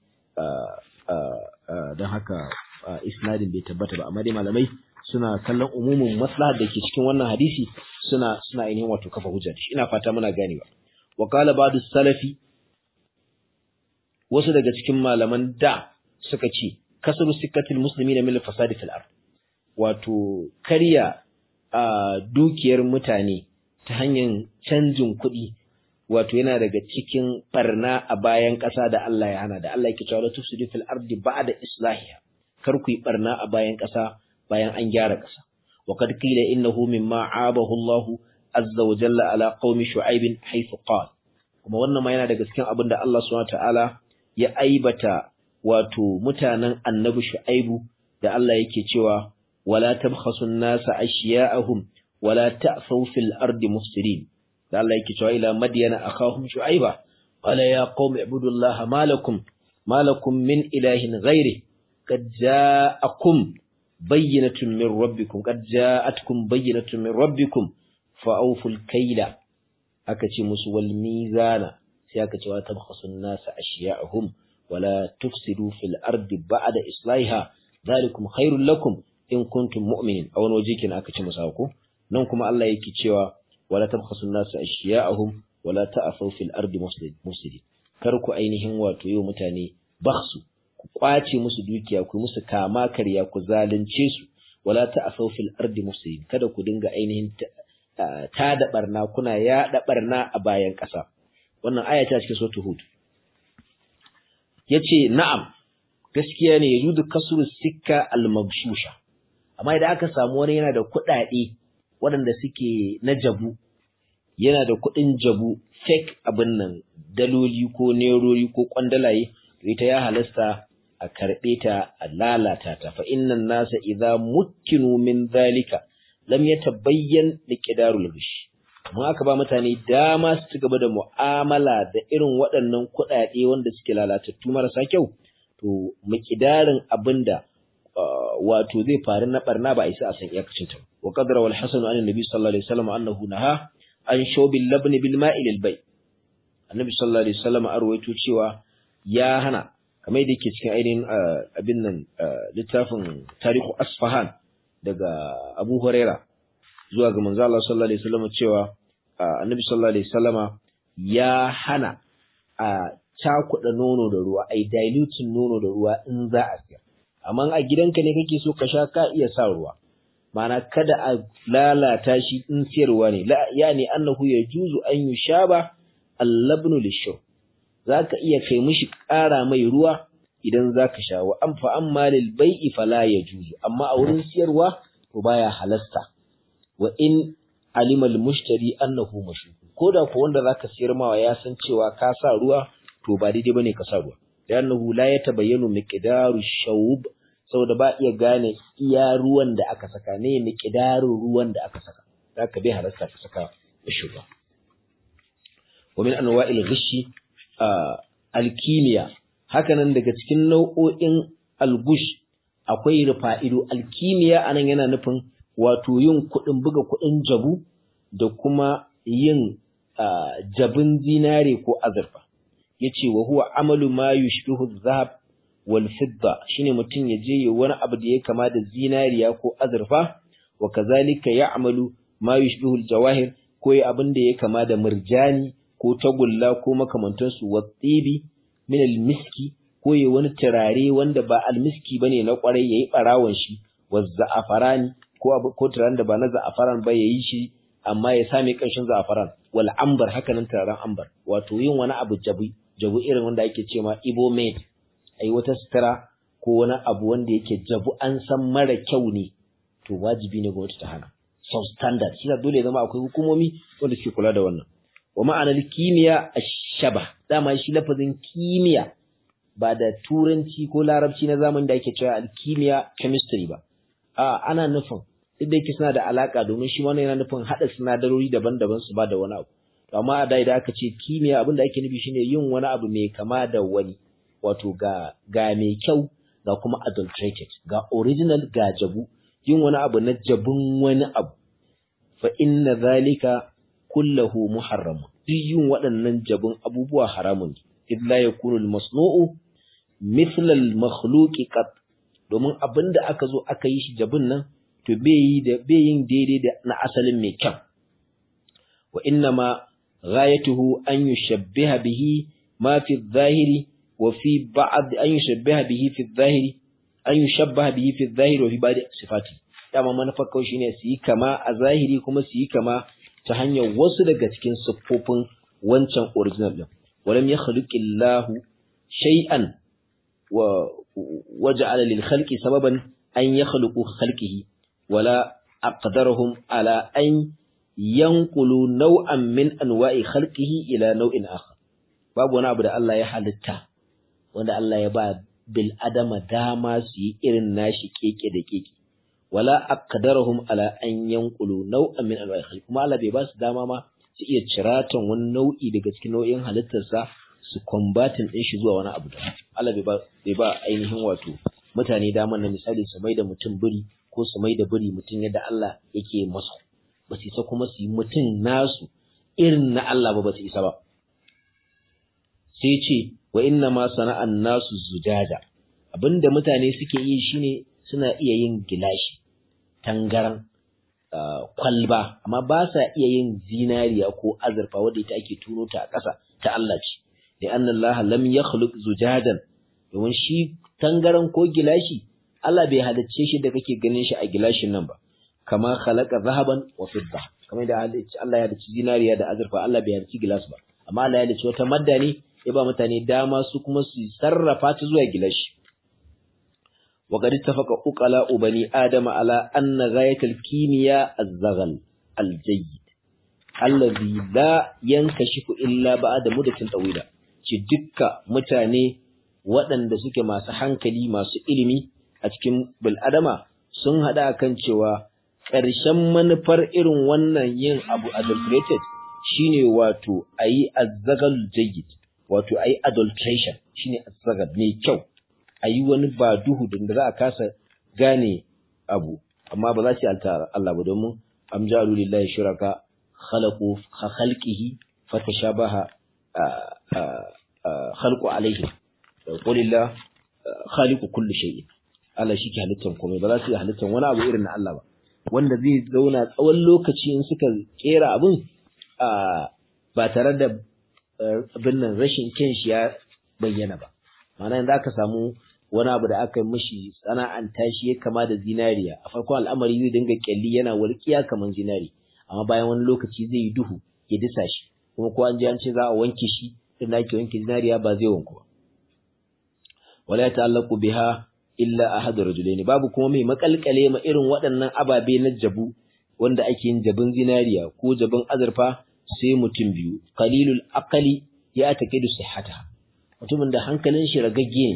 don haka isnadin bai tabbata ba amma dai malamai suna kallon umumin maslahar da ke cikin wannan hadisi suna suna ainihin wato kafa hujja shi ina fata muna ganewa wa qala ba'du salafi wasu daga cikin malaman da suka ce kasaru sikkatil muslimin min fasadi fil ard wato karya a dukiyar mutane ta hanyar canjin kuɗi wato yana daga cikin barna a bayan ƙasa da Allah ya hana da Allah yake cewa la tufsidu fil ardi ba'da islahiha kar ku yi barna a bayan ƙasa bayan an gyara ƙasa wa kad qila innahu mimma abahu Allah azza wa jalla ala qaumi shu'aib haythu qala kuma wannan ma yana daga cikin abin da Allah subhanahu ta'ala ya aibata wato mutanen annabi shu'aibu da Allah yake cewa wala tabkhasu an-nasa ashya'ahum wala ta'thaw fil ardi mufsidin da Allah yake cewa ila madyana akhahum shu'aiba qala ya qaumi ibudullaha malakum malakum min ilahin ghairi qad ja'akum bayyinatun min rabbikum qad ja'atkum bayyinatun min rabbikum fa'awful kayla aka ce musu wal mizana sai aka ce wa tabkhasu an-nasa ashya'ahum wala tufsidu fil ardi ba'da islahiha dhalikum khairul lakum in kuntum mu'minin a wani waje kenan aka ce musa ko nan kuma Allah yake cewa wala tabkhasu an-nasa ashya'ahum wala ta'afu fil ardi mufsidin kar ku ainihin wato yau mutane bakhsu ku kwace musu dukiya ku musu kama karya ku zalunce su wala ta'afu fil ardi mufsidin kada ku dinga ainihin ta da barna kuna yaɗa barna a bayan ƙasa wannan aya ta cikin suratul hud yace na'am gaskiya ne yudu kasru sikka al-mabshusha amma idan aka samu wani yana da kuɗaɗe waɗanda suke na jabu yana da kuɗin jabu fake abin nan daloli ko nerori ko kwandalaye to ita ya halasta a karɓe ta a lalata ta fa innan nasa idza mukkinu min zalika lam yatabayyan liqidarul ghish mun aka ba mutane dama su ci gaba da mu'amala da irin waɗannan kuɗaɗe wanda suke lalatattu marasa kyau to miqdarin abinda wato zai faru na barna ba a isa a san iyakacin ta wa qadara wal hasan an annabi sallallahu alaihi wasallam annahu naha an shawbil labni bil ma'i lil bay annabi sallallahu alaihi wasallam arwaito cewa ya hana kamar da yake cikin ainihin abin nan littafin tarihu asfahan daga Abu Huraira zuwa ga manzo Allah sallallahu alaihi wasallam cewa Annabi sallallahu alaihi wasallama ya hana a cakuɗa nono da ruwa ai diluting nono da ruwa in za a siya amma a gidanka ne kake so ka sha ka iya sa ruwa ma'ana kada a lalata shi in siyarwa ne la yani annahu yajuzu an yushaba al-labnu lish-shurb zaka iya kai mishi ƙara mai ruwa idan zaka sha wa an fa amma lil bai'i fala yajuzu amma a wurin siyarwa to baya halasta wa in alima al mushtari annahu mashruq koda ko wanda zaka siyar mawa ya san cewa ka sa ruwa to ba daidai bane ka sa ruwa da annahu la yatabayyanu miqdaru shawb saboda ba iya gane iya ruwan da aka saka ne miƙidarin ruwan da aka saka za ka bai halasta ka saka mishi ruwa wa min anwa'il ghishi alkimiya hakanan daga cikin nau'o'in algush akwai rufa'ido alkimiya anan yana nufin wato yin kuɗin buga kuɗin jabu da kuma yin jabin zinare ko azurfa yace wa huwa amalu ma yushbihu adh-dhahab wal fidda shine mutum ya je wani abu da ya kama da zinariya ko azurfa wa kazalika ya'malu ma yushbihu al-jawahir ko ya abin da ya kama da murjani ko tagulla ko makamantansu wa tsibi min al-miski ko ya wani turare wanda ba al-miski bane na kwarai yayi barawon shi wa za'afarani ko abu ko turaren da ba na za'afaran ba yayi shi amma ya same kanshin za'afaran wal ambar haka nan turaren ambar wato yin wani abu jabu jabu irin wanda ake cewa ibo made ai wata sutura ko wani abu wanda yake jabu an san mara kyau ne to wajibi ne gwamnati ta hana substandard shi dole ya zama akwai hukumomi wanda suke kula da wannan wa ma'anar kimiyya ashaba dama shi lafazin kimiyya ba da turanci ko larabci na zamani da ake cewa alkimiya chemistry ba a ana nufin duk da yake suna da alaka domin shi wannan yana nufin hada sinadarori daban-daban su ba da wani abu to amma a da idan aka ce kimiyya abin da ake nufi shine yin wani abu mai kama da wani wato ga ga mai kyau ga kuma adulterated ga original ga jabu yin wani abu na jabun wani abu fa inna zalika kullahu muharram duk yin waɗannan jabun abubuwa haramun idh la yakunu al-masnu'u mithla al-makhluqi qat domin abinda aka zo aka yi shi jabun nan to bai yi da bai yin daidai da na asalin mai kyau wa inna ma ghayatuhu an yushabbiha bihi ma fi adh-dhahiri wa fi ba'd an yushabbiha bihi fi adh-dhahiri an yushabbaha bihi fi adh-dhahiri wa fi ba'd sifati dama manufar kawai shine su yi kama a zahiri kuma su yi kama ta hanyar wasu daga cikin siffofin wancan original din walam yakhluqillahu shay'an wa waja'ala lil khalqi sababan an yakhluqu khalqihi wala aqdarahum ala an yanqulu naw'an min anwa'i khalqihi ila naw'in akhar babu wani abu da Allah ya halitta wanda Allah ya ba bil adama dama su yi irin nashi keke da keke wala aqdarahum ala an yanqulu naw'an min anwa'i khalqi kuma Allah bai ba su dama ma su iya ciratan wani nau'i daga cikin nau'in halittarsa su combatin din shi zuwa wani abu da Allah bai ba bai ba ainihin wato mutane daman na misali su mai da mutum biri ko su mai da biri mutum yadda Allah yake masa ba su isa kuma su yi mutum nasu irin na Allah ba ba su isa ba sai ce wa inna ma sana'an nasu zujaja abinda mutane suke yi shine suna iya yin gilashi tangaran kwalba amma ba sa iya yin zinariya ko azurfa wadda ita ake turo ta a ƙasa ta Allah ce da anna Allah lam yakhluq zujadan domin shi tangaran ko gilashi Allah bai halicce shi da kake ganin shi a gilashin nan ba kama khalaqa zahaban wa fidda kamar da Allah ya halicci zinariya da azurfa Allah bai halicci gilas ba amma Allah ya halicci wata madda ne ya ba mutane dama su kuma su sarrafa ta zuwa gilashi وقد اتفق أقلاء بني آدم على أن غاية الكيمياء الزغل الجيد الذي لا ينكشف إلا بعد مدة طويلة ci dukka mutane waɗanda suke masu hankali masu ilimi a cikin bil'adama sun haɗa kan cewa ƙarshen manufar irin wannan yin abu adulterated shine wato a yi azzagal jayyid wato a yi adulteration shine azzagal mai kyau a yi wani ba duhu da za a kasa gane abu amma ba za su yi Allah ba domin am ja'alu lillahi shuraka khalaqu khalqihi fatashabaha khalqu alaihi qulillah khaliqu kulli shay'in Allah shi ke halittar komai ba za su yi halittar wani abu irin na Allah ba wanda zai zauna tsawon lokaci in suka kera abin ba tare da abin nan rashin kyan shi ya bayyana ba ma'ana yanzu aka samu wani abu da aka mishi sana'anta shi ya kama da zinariya a farkon al'amari zai dinga kyalli yana walƙiya kamar zinari amma bayan wani lokaci zai yi duhu ya disa shi kuma ko an je an ce za a wanke shi idan ake wanke zinariya ba zai wanku ba wala ta'allaqu biha illa ahadu rajulaini babu kuma mai makalkale ma irin waɗannan ababe na jabu wanda ake yin jabin zinariya ko jabin azurfa sai mutum biyu qalilul aqali ya taqidu sihhata mutumin da hankalin shi ragagge ne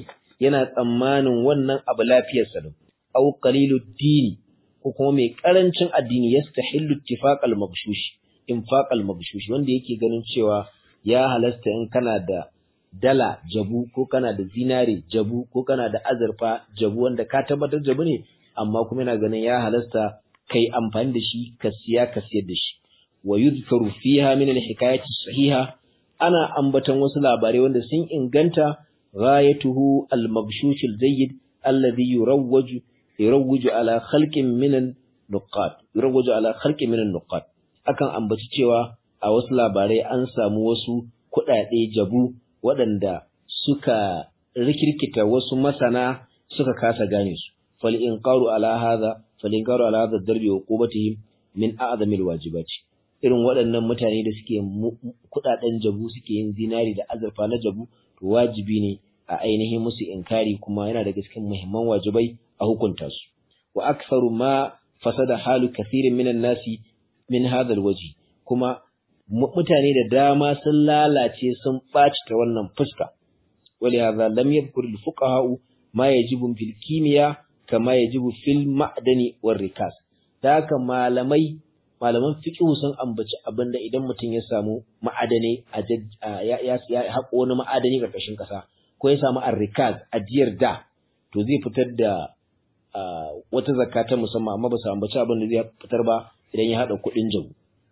yana tsammanin wannan abu lafiyarsa ne aw qalilud dini ko kuma mai karancin addini yastahillu ittifaqal maghshush infaqal maghshush wanda yake ganin cewa ya halasta in kana da dala jabu ko kana da zinare jabu ko kana da azurfa jabu wanda ka tabbatar jabu ne amma kuma yana ganin ya halasta kai amfani da shi ka siya ka siyar da shi wa yuzkaru fiha min al-hikayati sahiha ana ambatan wasu labarai wanda sun inganta ghayatuhu al-mabshush al-jayyid alladhi yurawwaju yurawwaju ala khalqin min an-nuqat yurawwaju ala khalqin min an-nuqat akan ambaci cewa a wasu labarai an samu wasu kuɗaɗe jabu waɗanda suka rikirkita wasu masana suka kasa gane su fal inqaru ala hadha fal inqaru ala hadha darbi wa qubatihim min a'zamil wajibati irin waɗannan mutane da suke kuɗaɗen jabu suke yin zinari da azurfa na jabu to wajibi ne a ainihin musu inkari kuma yana daga cikin muhimman wajibai a hukunta su wa aktharu ma fasada halu kathirin minan nasi min hadha alwaji kuma mutane da dama sun lalace sun ɓaci ta wannan fuska wali hadha lam yadhkur al-fuqaha ma yajibu fil kimiyya kama yajibu fil ma'dani war rikas da haka malamai malaman fiqh sun ambaci abinda idan mutum ya samu ma'adani a ya ya haƙo wani ma'adani karkashin ƙasa ko ya samu ar-rikas ajiyar da to zai fitar da wata zakka ta musamman amma ba su ambaci abin da zai fitar ba idan ya haɗa kuɗin jabu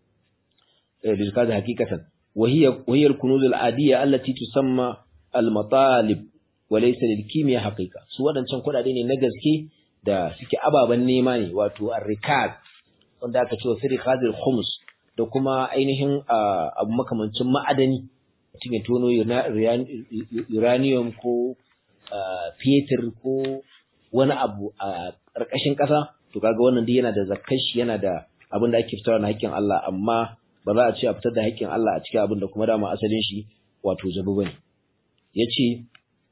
بالكاد حقيقة وهي وهي الكنوز العادية التي تسمى المطالب وليس للكيمياء حقيقة su wadancan kuɗaɗe ne na gaske da suke ababen nema ne wato ar-rikaz wanda aka ce fi rikazil khums da kuma ainihin abu makamancin ma'adani mutum ya tono uranium ko fetur ko wani abu a ƙarƙashin ƙasa to kaga wannan duk yana da zakkashi yana da abin da ake fitarwa na hakkin Allah amma ba za a ce a fitar da haƙƙin Allah a cikin abin da kuma dama asalin shi wato jabu bane yace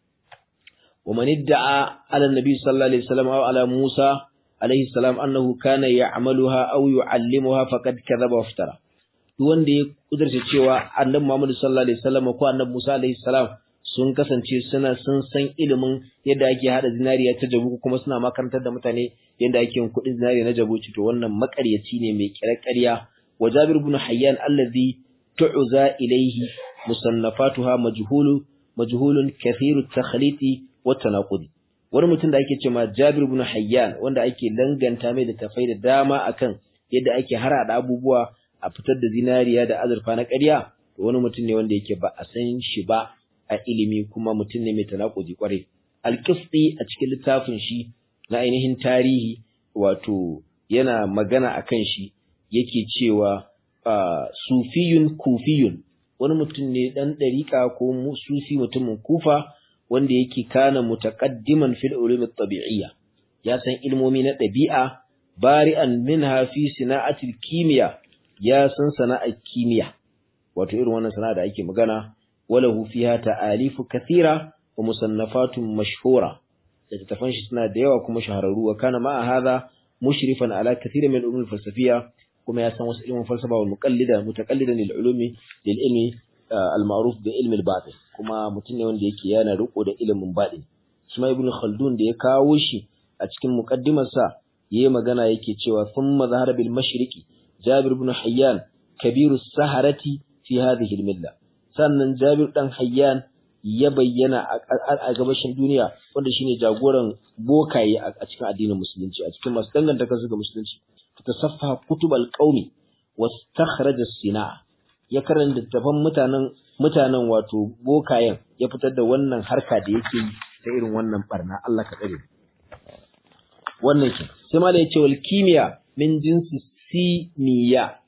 wa man idda'a ala nabi sallallahu alaihi wasallam aw ala Musa alaihi salam annahu kana ya'maluha aw yu'allimuha faqad kadhaba wa iftara duk wanda ya kudurta cewa annabi Muhammad sallallahu alaihi wasallam ko annabi Musa alaihi salam sun kasance suna sun san ilimin yadda ake hada zinariya ta jabu kuma suna makarantar da mutane yadda ake yin kuɗin zinariya na jabu to wannan makaryaci ne mai kirkariya وجابر بن حيان الذي تعزى إليه مصنفاتها مجهول مجهول كثير التخليط والتناقض wani mutum da ake cewa Jabir ibn Hayyan wanda ake danganta mai da tafai da dama akan yadda ake harada abubuwa a fitar da zinariya da azurfa na ƙarya to wani mutum ne wanda yake ba a san shi ba a ilimi kuma mutum ne mai tanakudi kwarai al-Qifti a cikin littafin shi na ainihin tarihi wato yana magana akan shi yake cewa sufiyun kufiyun wani mutum ne dan dariƙa ko sufi mutumin kufa wanda yake kana mutaqaddiman fil ulum at-tabi'iyya ya san ilmomi na ɗabi'a bari'an minha fi sana'atil kimiyya ya san sana'ar kimiyya wato irin wannan sana'a da ake magana walahu fiha ta'alifu kathira wa musannafatun mashhura littattafan shi suna da yawa kuma shahararru wa kana ma'a hadha mushrifan ala kathira min ulum al-falsafiyya kuma ya san wasu ilmin falsafa wal muqallida mutaqallidan lil ulumi lil ilmi al ma'ruf bi ilmi al batin kuma mutum ne wanda yake yana riko da ilimin batin shi ma ibn khaldun da ya kawo shi a cikin muqaddimar sa yayi magana yake cewa thumma zahara bil mashriqi jabir ibn hayyan kabiru saharati fi hadhihi al milla sannan jabir dan hayyan ya bayyana a gabashin duniya wanda shine jagoran bokaye a cikin addinin musulunci a cikin masu danganta kansu ga musulunci تصفح كتب القوم واستخرج الصناعة ya karanta littafan mutanen mutanen wato bokayen ya fitar da wannan harka da yake yi ta irin wannan barna Allah ka tsare wannan ke sai ma da yace wal kimia min jinsi simiya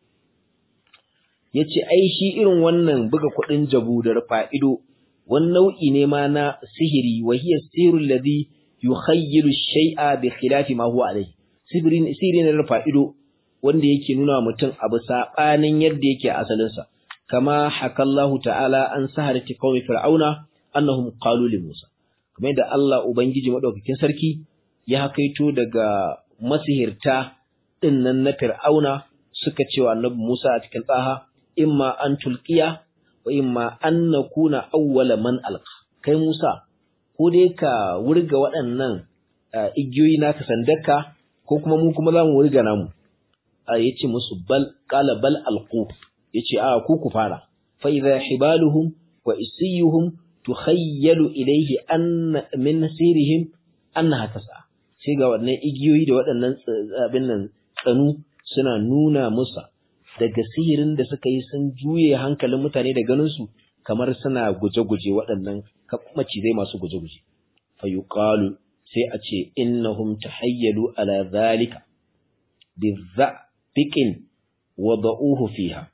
yace ai shi irin wannan buga kudin jabu da rufa ido wani nau'i ne ma na sihiri wa hiya sirru alladhi yukhayyilu shay'a bi khilafi ma huwa alayhi sihiri ne rufa ido wanda yake nuna mutum abu sabanin yadda yake asalinsa kama hakallahu ta'ala an saharati qaumi fir'auna annahum qalu li Musa kamar yadda Allah ubangiji madaukakin sarki ya hakaito daga masihirta dinnan na fir'auna suka cewa annabi Musa a cikin tsaha imma an tulqiya wa imma an nakuna awwala man alqa kai Musa ko ko dai ka wurga waɗannan igiyoyi naka sandarka ko kuma mu kuma za mu wurga namu ya ce musu bal qala bal alqu ya ce a ku ku fara fa idha hibaluhum wa isiyuhum tukhayyalu ilayhi anna min sirihim annaha tas'a sai ga waɗannan igiyoyi da waɗannan abin nan tsanu suna nuna musa daga sihirin da suka yi sun juye hankalin mutane da ganin su kamar suna guje-guje waɗannan macizai masu guje-guje fa yuqalu sai a ce innahum tahayyalu ala zalika bizzabiqin wada'uhu fiha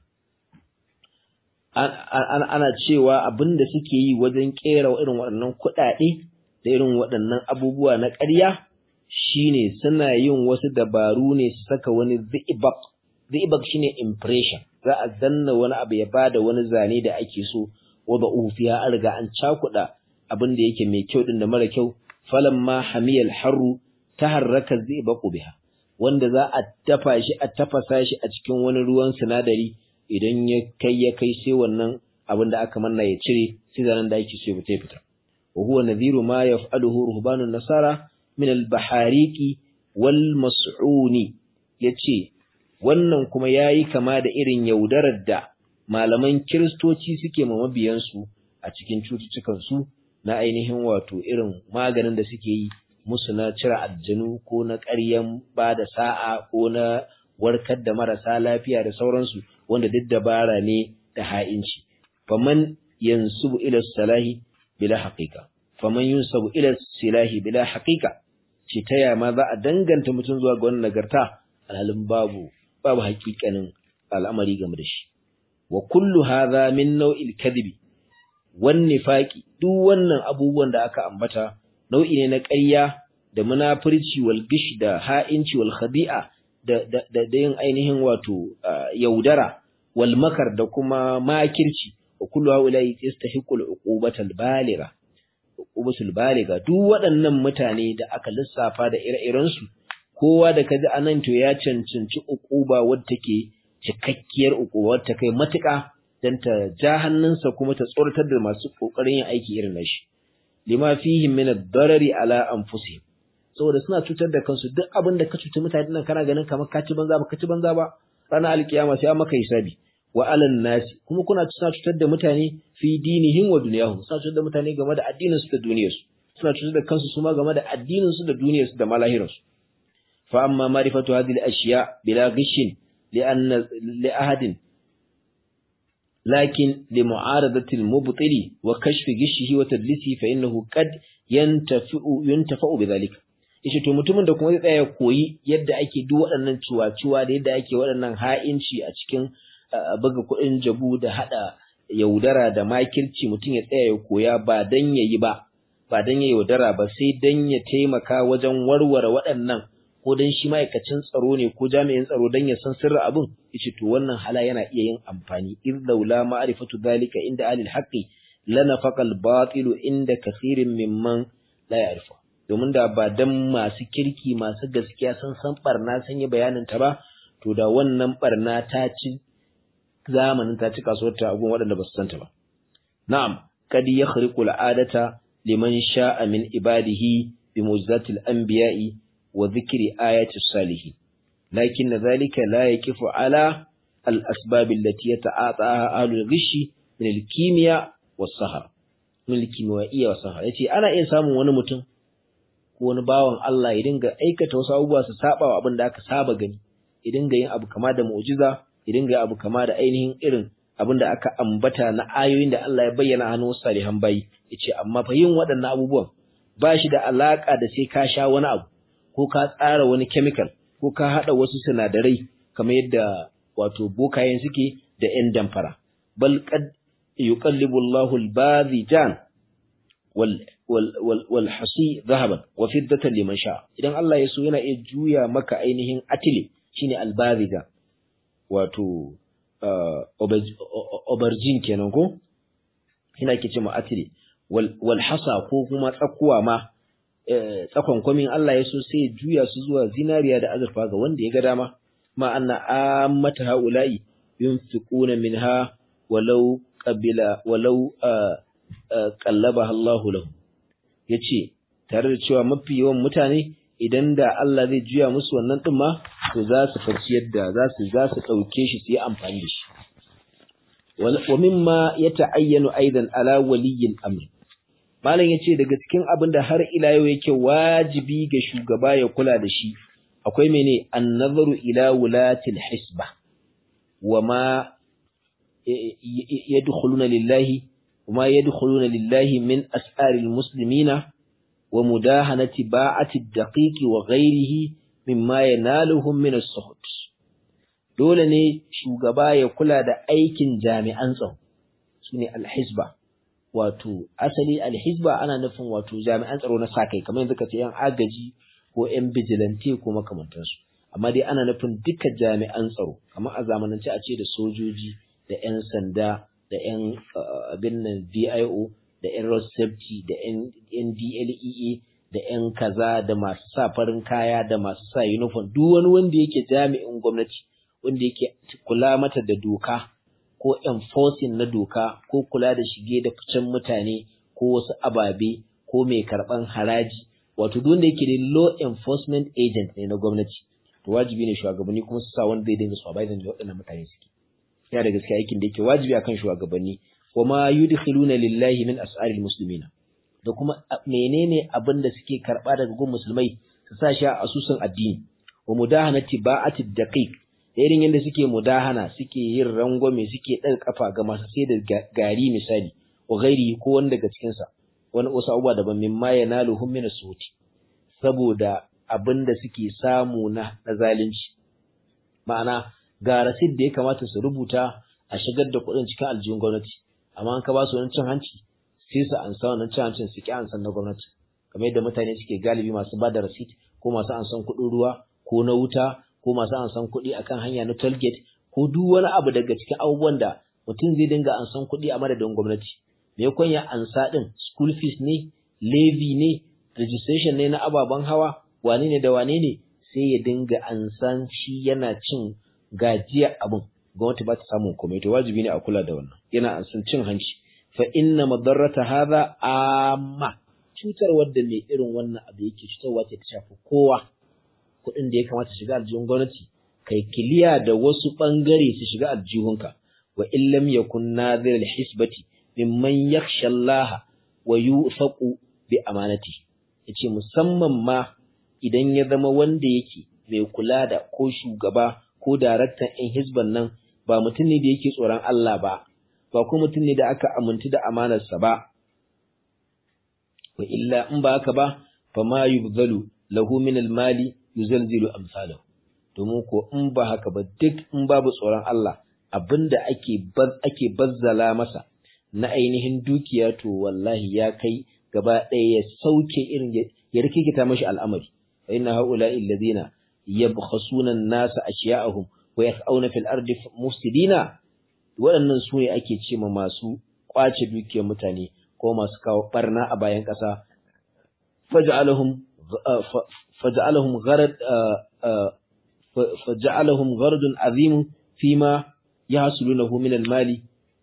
ana cewa abinda suke yi wajen kera irin waɗannan kuɗaɗe da irin waɗannan abubuwa na ƙarya shine suna yin wasu dabaru ne su saka wani zi'ibak zi'ibak shine impression za a danna wani abu ya bada wani zane da ake so wada'uhu fiha an riga an cakuɗa abin da yake mai kyau din da mara kyau falamma hamiyal harru taharraka zibaku biha wanda za a dafa shi a tafasa shi a cikin wani ruwan sinadari idan ya kai ya kai sai wannan abin da aka manna ya cire sai zanen da ake so ya fita wa huwa nadhiru ma yaf'aluhu ruhbanun nasara min al-bahariqi wal mas'uni yace wannan kuma yayi kama da irin yaudarar da malaman kiristoci suke ma mabiyansu a cikin cututtukan su na ainihin wato irin maganin da suke yi musu na cire aljanu ko na ƙaryan ba da sa'a ko na warkar da marasa lafiya da sauransu wanda duk dabara ne da ha'inci faman yansubu ila salahi bila haqiqa faman yunsabu ila silahi bila haqiqa ce ta yama za a danganta mutum zuwa ga wannan nagarta alhalin babu babu haƙiƙanin al'amari game da shi wa kullu hadha min naw'il kadhibi wan nifaqi duk wannan abubuwan da aka ambata nau'i ne na ƙarya da munafurci wal gish da ha'inci wal khadi'a da da da yin ainihin wato yaudara wal makar da kuma makirci wa kullu haula yastahiqu al uqubata al baligha uqubatul baligha duk waɗannan mutane da aka lissafa da ire-iren su kowa da kaji anan to ya cancanci uquba wadda take cikakkiyar uquba wadda kai matuƙa dan ta ja hannunsa kuma ta tsoratar da masu kokarin yin aiki irin nashi lima fihim min ad-darari ala anfusihim saboda suna cutar da kansu duk abin da ka cuci mutane nan kana ganin kamar ka ci banza ba ka ci banza ba ranar alkiyama sai an maka hisabi wa alan nasi kuma kuna suna cutar da mutane fi dinihim wa dunyahum suna cutar da mutane game da addinin su da duniyar su suna cutar da kansu su ma game da addinin su da duniyar su da malahirin su fa amma ma'rifatu hadhihi al-ashya bila ghishin li anna li ahadin لكن لمعارضة المبطل وكشف غشه وتدليسه فإنه قد ينتفع ينتفع بذلك yace to mutumin da kuma zai tsaya koyi yadda ake duk waɗannan ciwa-ciwa da yadda ake waɗannan ha'inci a cikin buga kuɗin jabu da haɗa yaudara da makirci mutum ya tsaya ya koya ba dan yayi ba ba dan ya yaudara ba sai dan ya taimaka wajen warware waɗannan ko dan shi ma'aikacin tsaro ne ko jami'in tsaro dan ya san sirrin abin yace to wannan hala yana iya yin amfani in laula ma'rifatu dhalika inda ahli al-haqqi lanafaqa al-batil inda kathirin mimman la ya'rifu domin da ba dan masu kirki masu gaskiya sun san barna sun yi bayanin ta ba to da wannan barna ta ci zamanin ta ci kasuwar ta agun waɗanda ba su san ta ba na'am kad yakhriqu al-adata liman sha'a min ibadihi bi mu'jizatil anbiya'i وذكر آيات الصالحين لكن ذلك لا يكف على الأسباب التي يتعاطاها أهل الغش من الكيمياء والسهر من الكيميائية والسهر yace ana iya samun wani mutum ko wani bawan Allah ya dinga aikata wasu abubuwa su saba wa abin da aka saba gani ya dinga yin abu kama da mu'jiza ya dinga yin abu kama da ainihin irin abin da aka ambata na ayoyin da Allah ya bayyana hannun salihan bayi yace amma fa yin waɗannan abubuwan ba shi da alaka da sai ka sha wani abu ko ka tsara wani chemical ko ka haɗa wasu sinadarai kamar yadda wato bokayen suke da ‘yan damfara. Bal qad yuqallibu Allahu al-bazijan wal wal wal hasi zahaban wa fiddatan liman sha. Idan Allah ya so yana iya juya maka ainihin atile shine al-bazija wato aubergine kenan ko ina ke ce ma atile wal wal hasa ko kuma tsakuwa ma tsakon kwamin Allah ya so sai juya su zuwa zinariya da azurfa ga wanda ya ga dama ma anna ammata haula'i yunfiquna minha walau qabila walau qallabaha Allah lahu yace tare da cewa mafi yawan mutane idan da Allah zai juya musu wannan din ma to za su faci yadda za su za su dauke shi su yi amfani da shi wa mimma yata'ayyanu aidan ala waliyyin amr malam yace daga cikin abin da har ila yau yake wajibi ga shugaba ya kula da shi akwai mene an-nazaru ila wulatil hisba wa ma yadkhuluna lillahi wa ma yadkhuluna lillahi min as'aril muslimina wa mudahanati ba'ati ad-daqiqi wa ghayrihi mimma yanaluhum min as-suhut dole ne shugaba ya kula da aikin jami'an tsaro sune al-hisba wato asali al-hisba ana nufin wato jami'an tsaro na sakai kamar yanzu kace yan agaji ko yan vigilante ko makamantansu amma dai ana nufin duka jami'an tsaro kamar a zamanance a ce da sojoji da yan sanda da yan abin nan VIO da yan road safety da yan DLEA da yan kaza da masu sa farin kaya da masu sa uniform duk wani wanda yake jami'in gwamnati wanda yake kula mata da doka ko enforcing na doka ko kula da shige da ficen mutane ko wasu ababe ko mai karban haraji wato duk wanda yake da law enforcement agent ne na gwamnati to wajibi ne shugabanni kuma su sa wanda zai dinga supervising da waɗannan mutane suke yana da gaskiya aikin da yake wajibi akan shugabanni wa ma yudkhiluna lillahi min as'aril muslimina da kuma menene abin da suke karba daga gun musulmai su sa shi a asusun addini wa mudahanati ba'ati daqiq da irin yadda suke mudahana suke yin rangwame suke ɗaga kafa ga masu sai da gari misali wa gairi ko wani daga cikinsa wani wasu abubuwa daban min ma ya nalu hum min suti saboda abin da suke samu na na zalunci ma'ana ga rasid da ya kamata su rubuta a shigar da kuɗin cikin aljihun gwamnati amma an ka ba su wani cin hanci sai su ansa wannan cin hancin su ki ansan na gwamnati kamar yadda mutane suke galibi masu ba da rasid ko masu ansan kuɗin ruwa ko na wuta ko masu ansan kuɗi akan hanya na tollgate ko duk wani abu daga cikin abubuwan da mutum zai dinga ansan kuɗi a madadin gwamnati me yakon ya ansa din school fees ne levy ne registration ne na ababen hawa wane ne da wane ne sai ya dinga ansan shi yana cin gajiya abin gwamnati ba ta samun komai to wajibi ne a kula da wannan yana ansan cin hanci fa inna madarrata hadha amma cutar wadda mai irin wannan abu yake cutarwa ce ta shafi kowa kuɗin da ya kamata shiga aljihun gwamnati kai kiliya da wasu ɓangare su shiga aljihunka wa illam yakun nadhir alhisbati mimman yakhsha Allah wa yufaqu bi amanati yace musamman ma idan ya zama wanda yake mai kula da ko shugaba ko daraktan ɗin hisban nan ba mutum ne da yake tsoron Allah ba ba kuma mutum ne da aka amintu da amanarsa ba wa illa in ba haka ba fa ma yubzalu lahu min almali yuzalzilu amsalahu domin ko in ba haka ba duk in babu tsoron Allah abinda ake ake bazzala masa na ainihin dukiya to wallahi ya kai gaba ɗaya ya sauke irin ya rikikita mashi al'amari fa inna haula'i alladhina yabkhasuna an-nasa ashiya'ahum wa yas'auna fil ardi mufsidina waɗannan su ne ake ce ma masu kwace dukiyar mutane ko masu kawo barna a bayan ƙasa faj'alahum faj'alahum gharad faj'alahum gharadun azim fima yahsulunahu min al-mali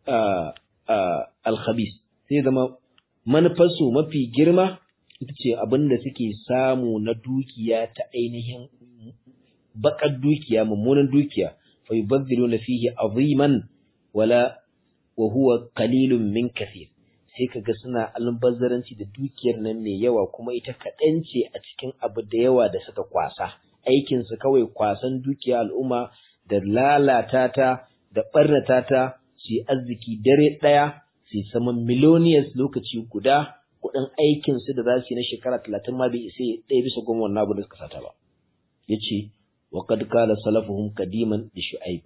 al-khabith sai zama manufarsu mafi girma ita ce abinda suke samu na dukiya ta ainihin bakar dukiya mummunan dukiya fa yubaddiluna fihi aziman wala wa huwa qalilun min kathir sai kaga suna albazzaranci da dukiyar nan mai yawa kuma ita kaɗan ce a cikin abu da yawa da suka kwasa aikin su kawai kwasan dukiya al'umma da lalata ta da barnata ta su yi arziki dare ɗaya su saman millionaires lokaci guda kuɗin aikin su da za su yi na shekara talatin ma bai isa ɗaya bisa goma wannan abu da suka sata ba ya ce wa kad kala salafuhum kadiman da shu'aib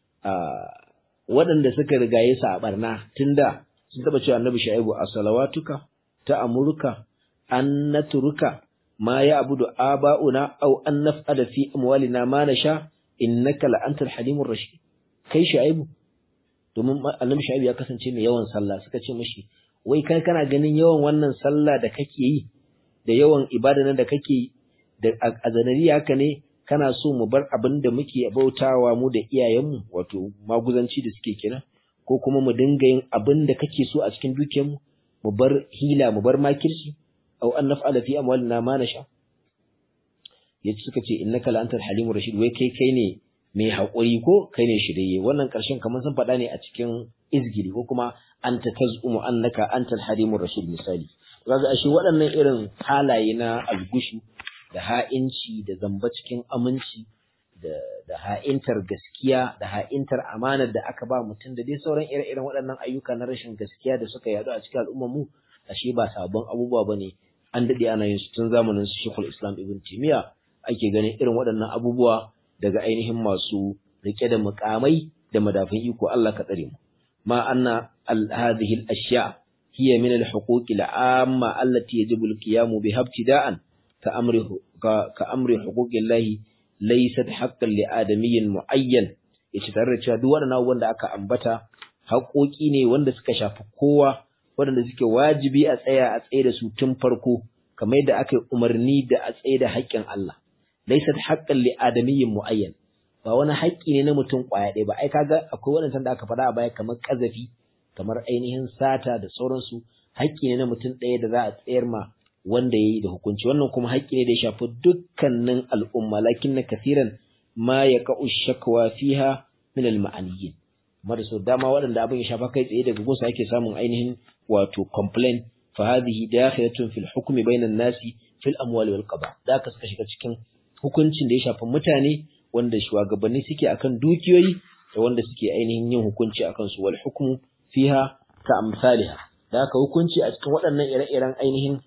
waɗanda suka rigaye su a barna tunda sun taɓa cewa annabi shu'aibu a salawatuka ta amurka an naturuka ma ya abudu aba'una aw an naf'ala fi amwalina ma nasha innaka la antal halimur rashid kai shu'aibu domin annabi shu'aibu ya kasance mai yawan sallah suka ce mishi wai kai kana ganin yawan wannan sallah da kake yi da yawan ibada nan da kake yi da a zanari haka ne kana so mu bar abin da muke bautawa mu da iyayenmu wato maguzanci da suke kira ko kuma mu dinga yin abin da kake so a cikin dukiyarmu mu bar hila mu bar makirci aw an naf'ala fi amwalina ma nasha yace suka ce innaka la antal halimur rashid wai kai kai ne mai haƙuri ko kai ne shirye wannan ƙarshen kamar sun faɗa ne a cikin izgiri ko kuma anta tazumu annaka antal halimur rashid misali kaga ashe waɗannan irin halaye na algushu da ha'inci da zamba cikin aminci da da ha'intar gaskiya da ha'intar amanar da aka ba mutum da dai sauran ire-iren waɗannan ayyuka na rashin gaskiya da suka yaɗu a cikin al'ummar mu ashe ba sabon abubuwa bane an dade ana yin su tun zamanin su Sheikhul Islam Ibn Taymiyyah ake ganin irin waɗannan abubuwa daga ainihin masu rike da mukamai da madafin iko Allah ka tsare mu ma anna al hadhihi al ashya hiya min al huquq al amma allati yajibu al qiyam biha ibtida'an ka amri ka, ka amri huquq Allah laysat haqqan li adamiyyin muayyan yace tare da cewa duk waɗannan abubuwan da aka ambata haƙoƙi ne wanda suka shafi kowa waɗanda suke wajibi a tsaya a tsaye da su tun farko kamar yadda aka yi umarni da a tsaye da haƙƙin Allah laysat haqqan li adamiyyin muayyan ba wani haƙƙi ne na mutum ƙwaya ɗaya ba ai kaga akwai waɗannan da aka faɗa a baya kamar ƙazafi kamar ainihin sata da sauransu haƙƙi ne na mutum ɗaya da za a tsayar ma wanda yayi da hukunci wannan kuma haƙƙi ne da ya shafi dukkanin al'umma lakinna kathiran ma yaqa'u shakwa fiha min al-ma'aniyyin mara so dama waɗanda abin ya shafa kai tsaye daga gunsa ake samun ainihin wato complain fa hadhihi dakhilatun fil hukmi bainan nasi fil amwali wal qada da ka suka shiga cikin hukuncin da ya shafi mutane wanda shugabanni suke akan dukiyoyi da wanda suke ainihin yin hukunci akan su wal hukmu fiha ka amsalha da haka hukunci a cikin waɗannan ire-iren ainihin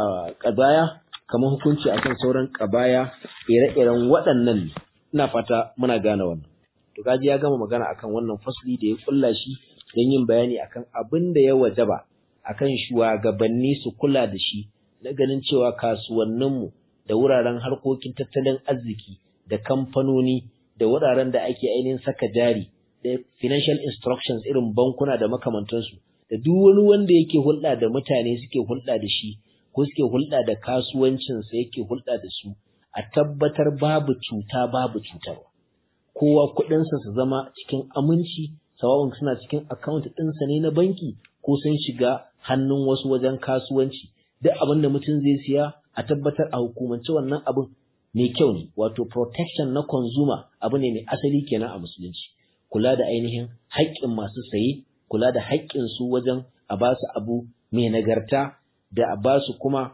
ƙabaya kamar hukunci akan sauran ƙabaya ire-iren waɗannan ne ina fata muna gane wannan to kaji ya gama magana akan wannan fasli da ya kulla shi don yin bayani akan abin da ya wajaba akan shugabanni su kula da shi na ganin cewa kasuwanninmu da wuraren harkokin tattalin arziki da kamfanoni da wuraren da ake ainihin saka jari da financial instructions irin bankuna da makamantansu da duk wani wanda yake hulɗa da mutane suke hulɗa da shi ko suke hulɗa da kasuwancinsa yake hulɗa da su a tabbatar babu cuta babu cutarwa kowa kuɗinsa su zama cikin aminci sawa'un suna cikin account ɗinsa ne na banki ko sun shiga hannun wasu wajen kasuwanci duk abin da mutum zai siya a tabbatar a hukumance wannan abin mai kyau ne wato protection na consumer abu ne mai asali kenan a musulunci kula da ainihin haƙƙin masu saye kula da haƙƙin su wajen a ba su abu mai nagarta da a ba su kuma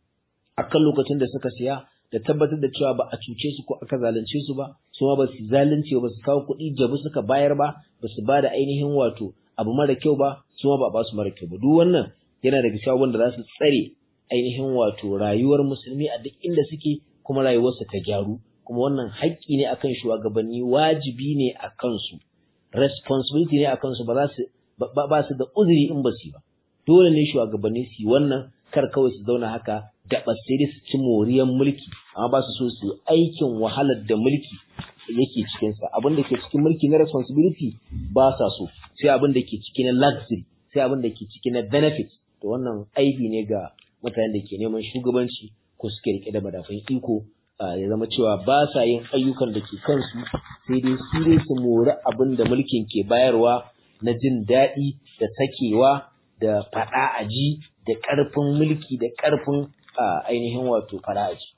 akan lokacin da suka siya da tabbatar da cewa ba a cuce su ko aka zalunce su ba su ma ba su zalunce ba su kawo kuɗi jabu suka bayar ba ba su ba da ainihin wato abu mara kyau ba su ma ba ba su mara kyau ba duk wannan yana daga cikin wanda za su tsare ainihin wato rayuwar musulmi a duk inda suke kuma rayuwarsa ta gyaru kuma wannan haƙƙi ne akan shugabanni wajibi ne a kansu responsibility ne a kansu ba za su ba su da uzuri in ba su ba dole ne shugabanni su yi wannan kar kawai su zauna haka da sai su ci moriyar mulki amma ba su so su aikin wahalar da mulki yake cikinsa abin da ke cikin mulki na responsibility ba sa so sai abin da ke ciki na luxury sai abin da ke ciki na benefit to wannan aibi ne ga mutanen da ke neman shugabanci ko suke rike da madafan iko ya zama cewa ba sa yin ayyukan da ke kansu sai dai su dai su mori abin da mulkin ke bayarwa na jin daɗi da sakewa da faɗa aji da ƙarfin mulki da ƙarfin ainihin wato fara'aji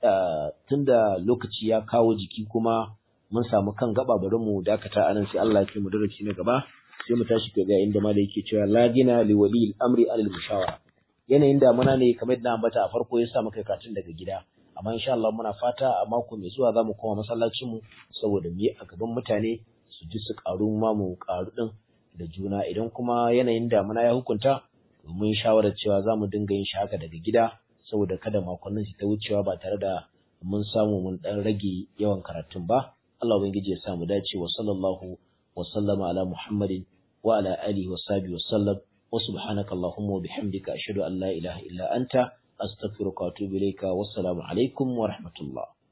tun da lokaci ya kawo jiki kuma mun samu kan gaba bari mu dakata anan sai Allah ya kai mu darasi na gaba sai mu tashi ga inda ma da yake cewa la gina li wali al-amri al mushawara yanayin damuna ne kamar da ambata a farko ya sa muka katun daga gida amma insha Allah muna fata a mako mai zuwa zamu koma masallacin mu saboda mu yi a gaban mutane su ji su karu ma mu karu din da juna idan kuma yanayin damuna ya hukunta mun shawarar cewa za mu dinga yin shi haka daga gida saboda kada makonnin su ta wucewa ba tare da mun samu mun dan rage yawan karatun ba Allah ubangiji ya sa mu dace wa sallallahu wa sallama ala muhammadin wa ala alihi wa sahbihi wa sallam wa subhanaka allahumma wa bihamdika ashhadu an la ilaha illa anta astaghfiruka wa atubu ilayka wassalamu alaikum wa rahmatullah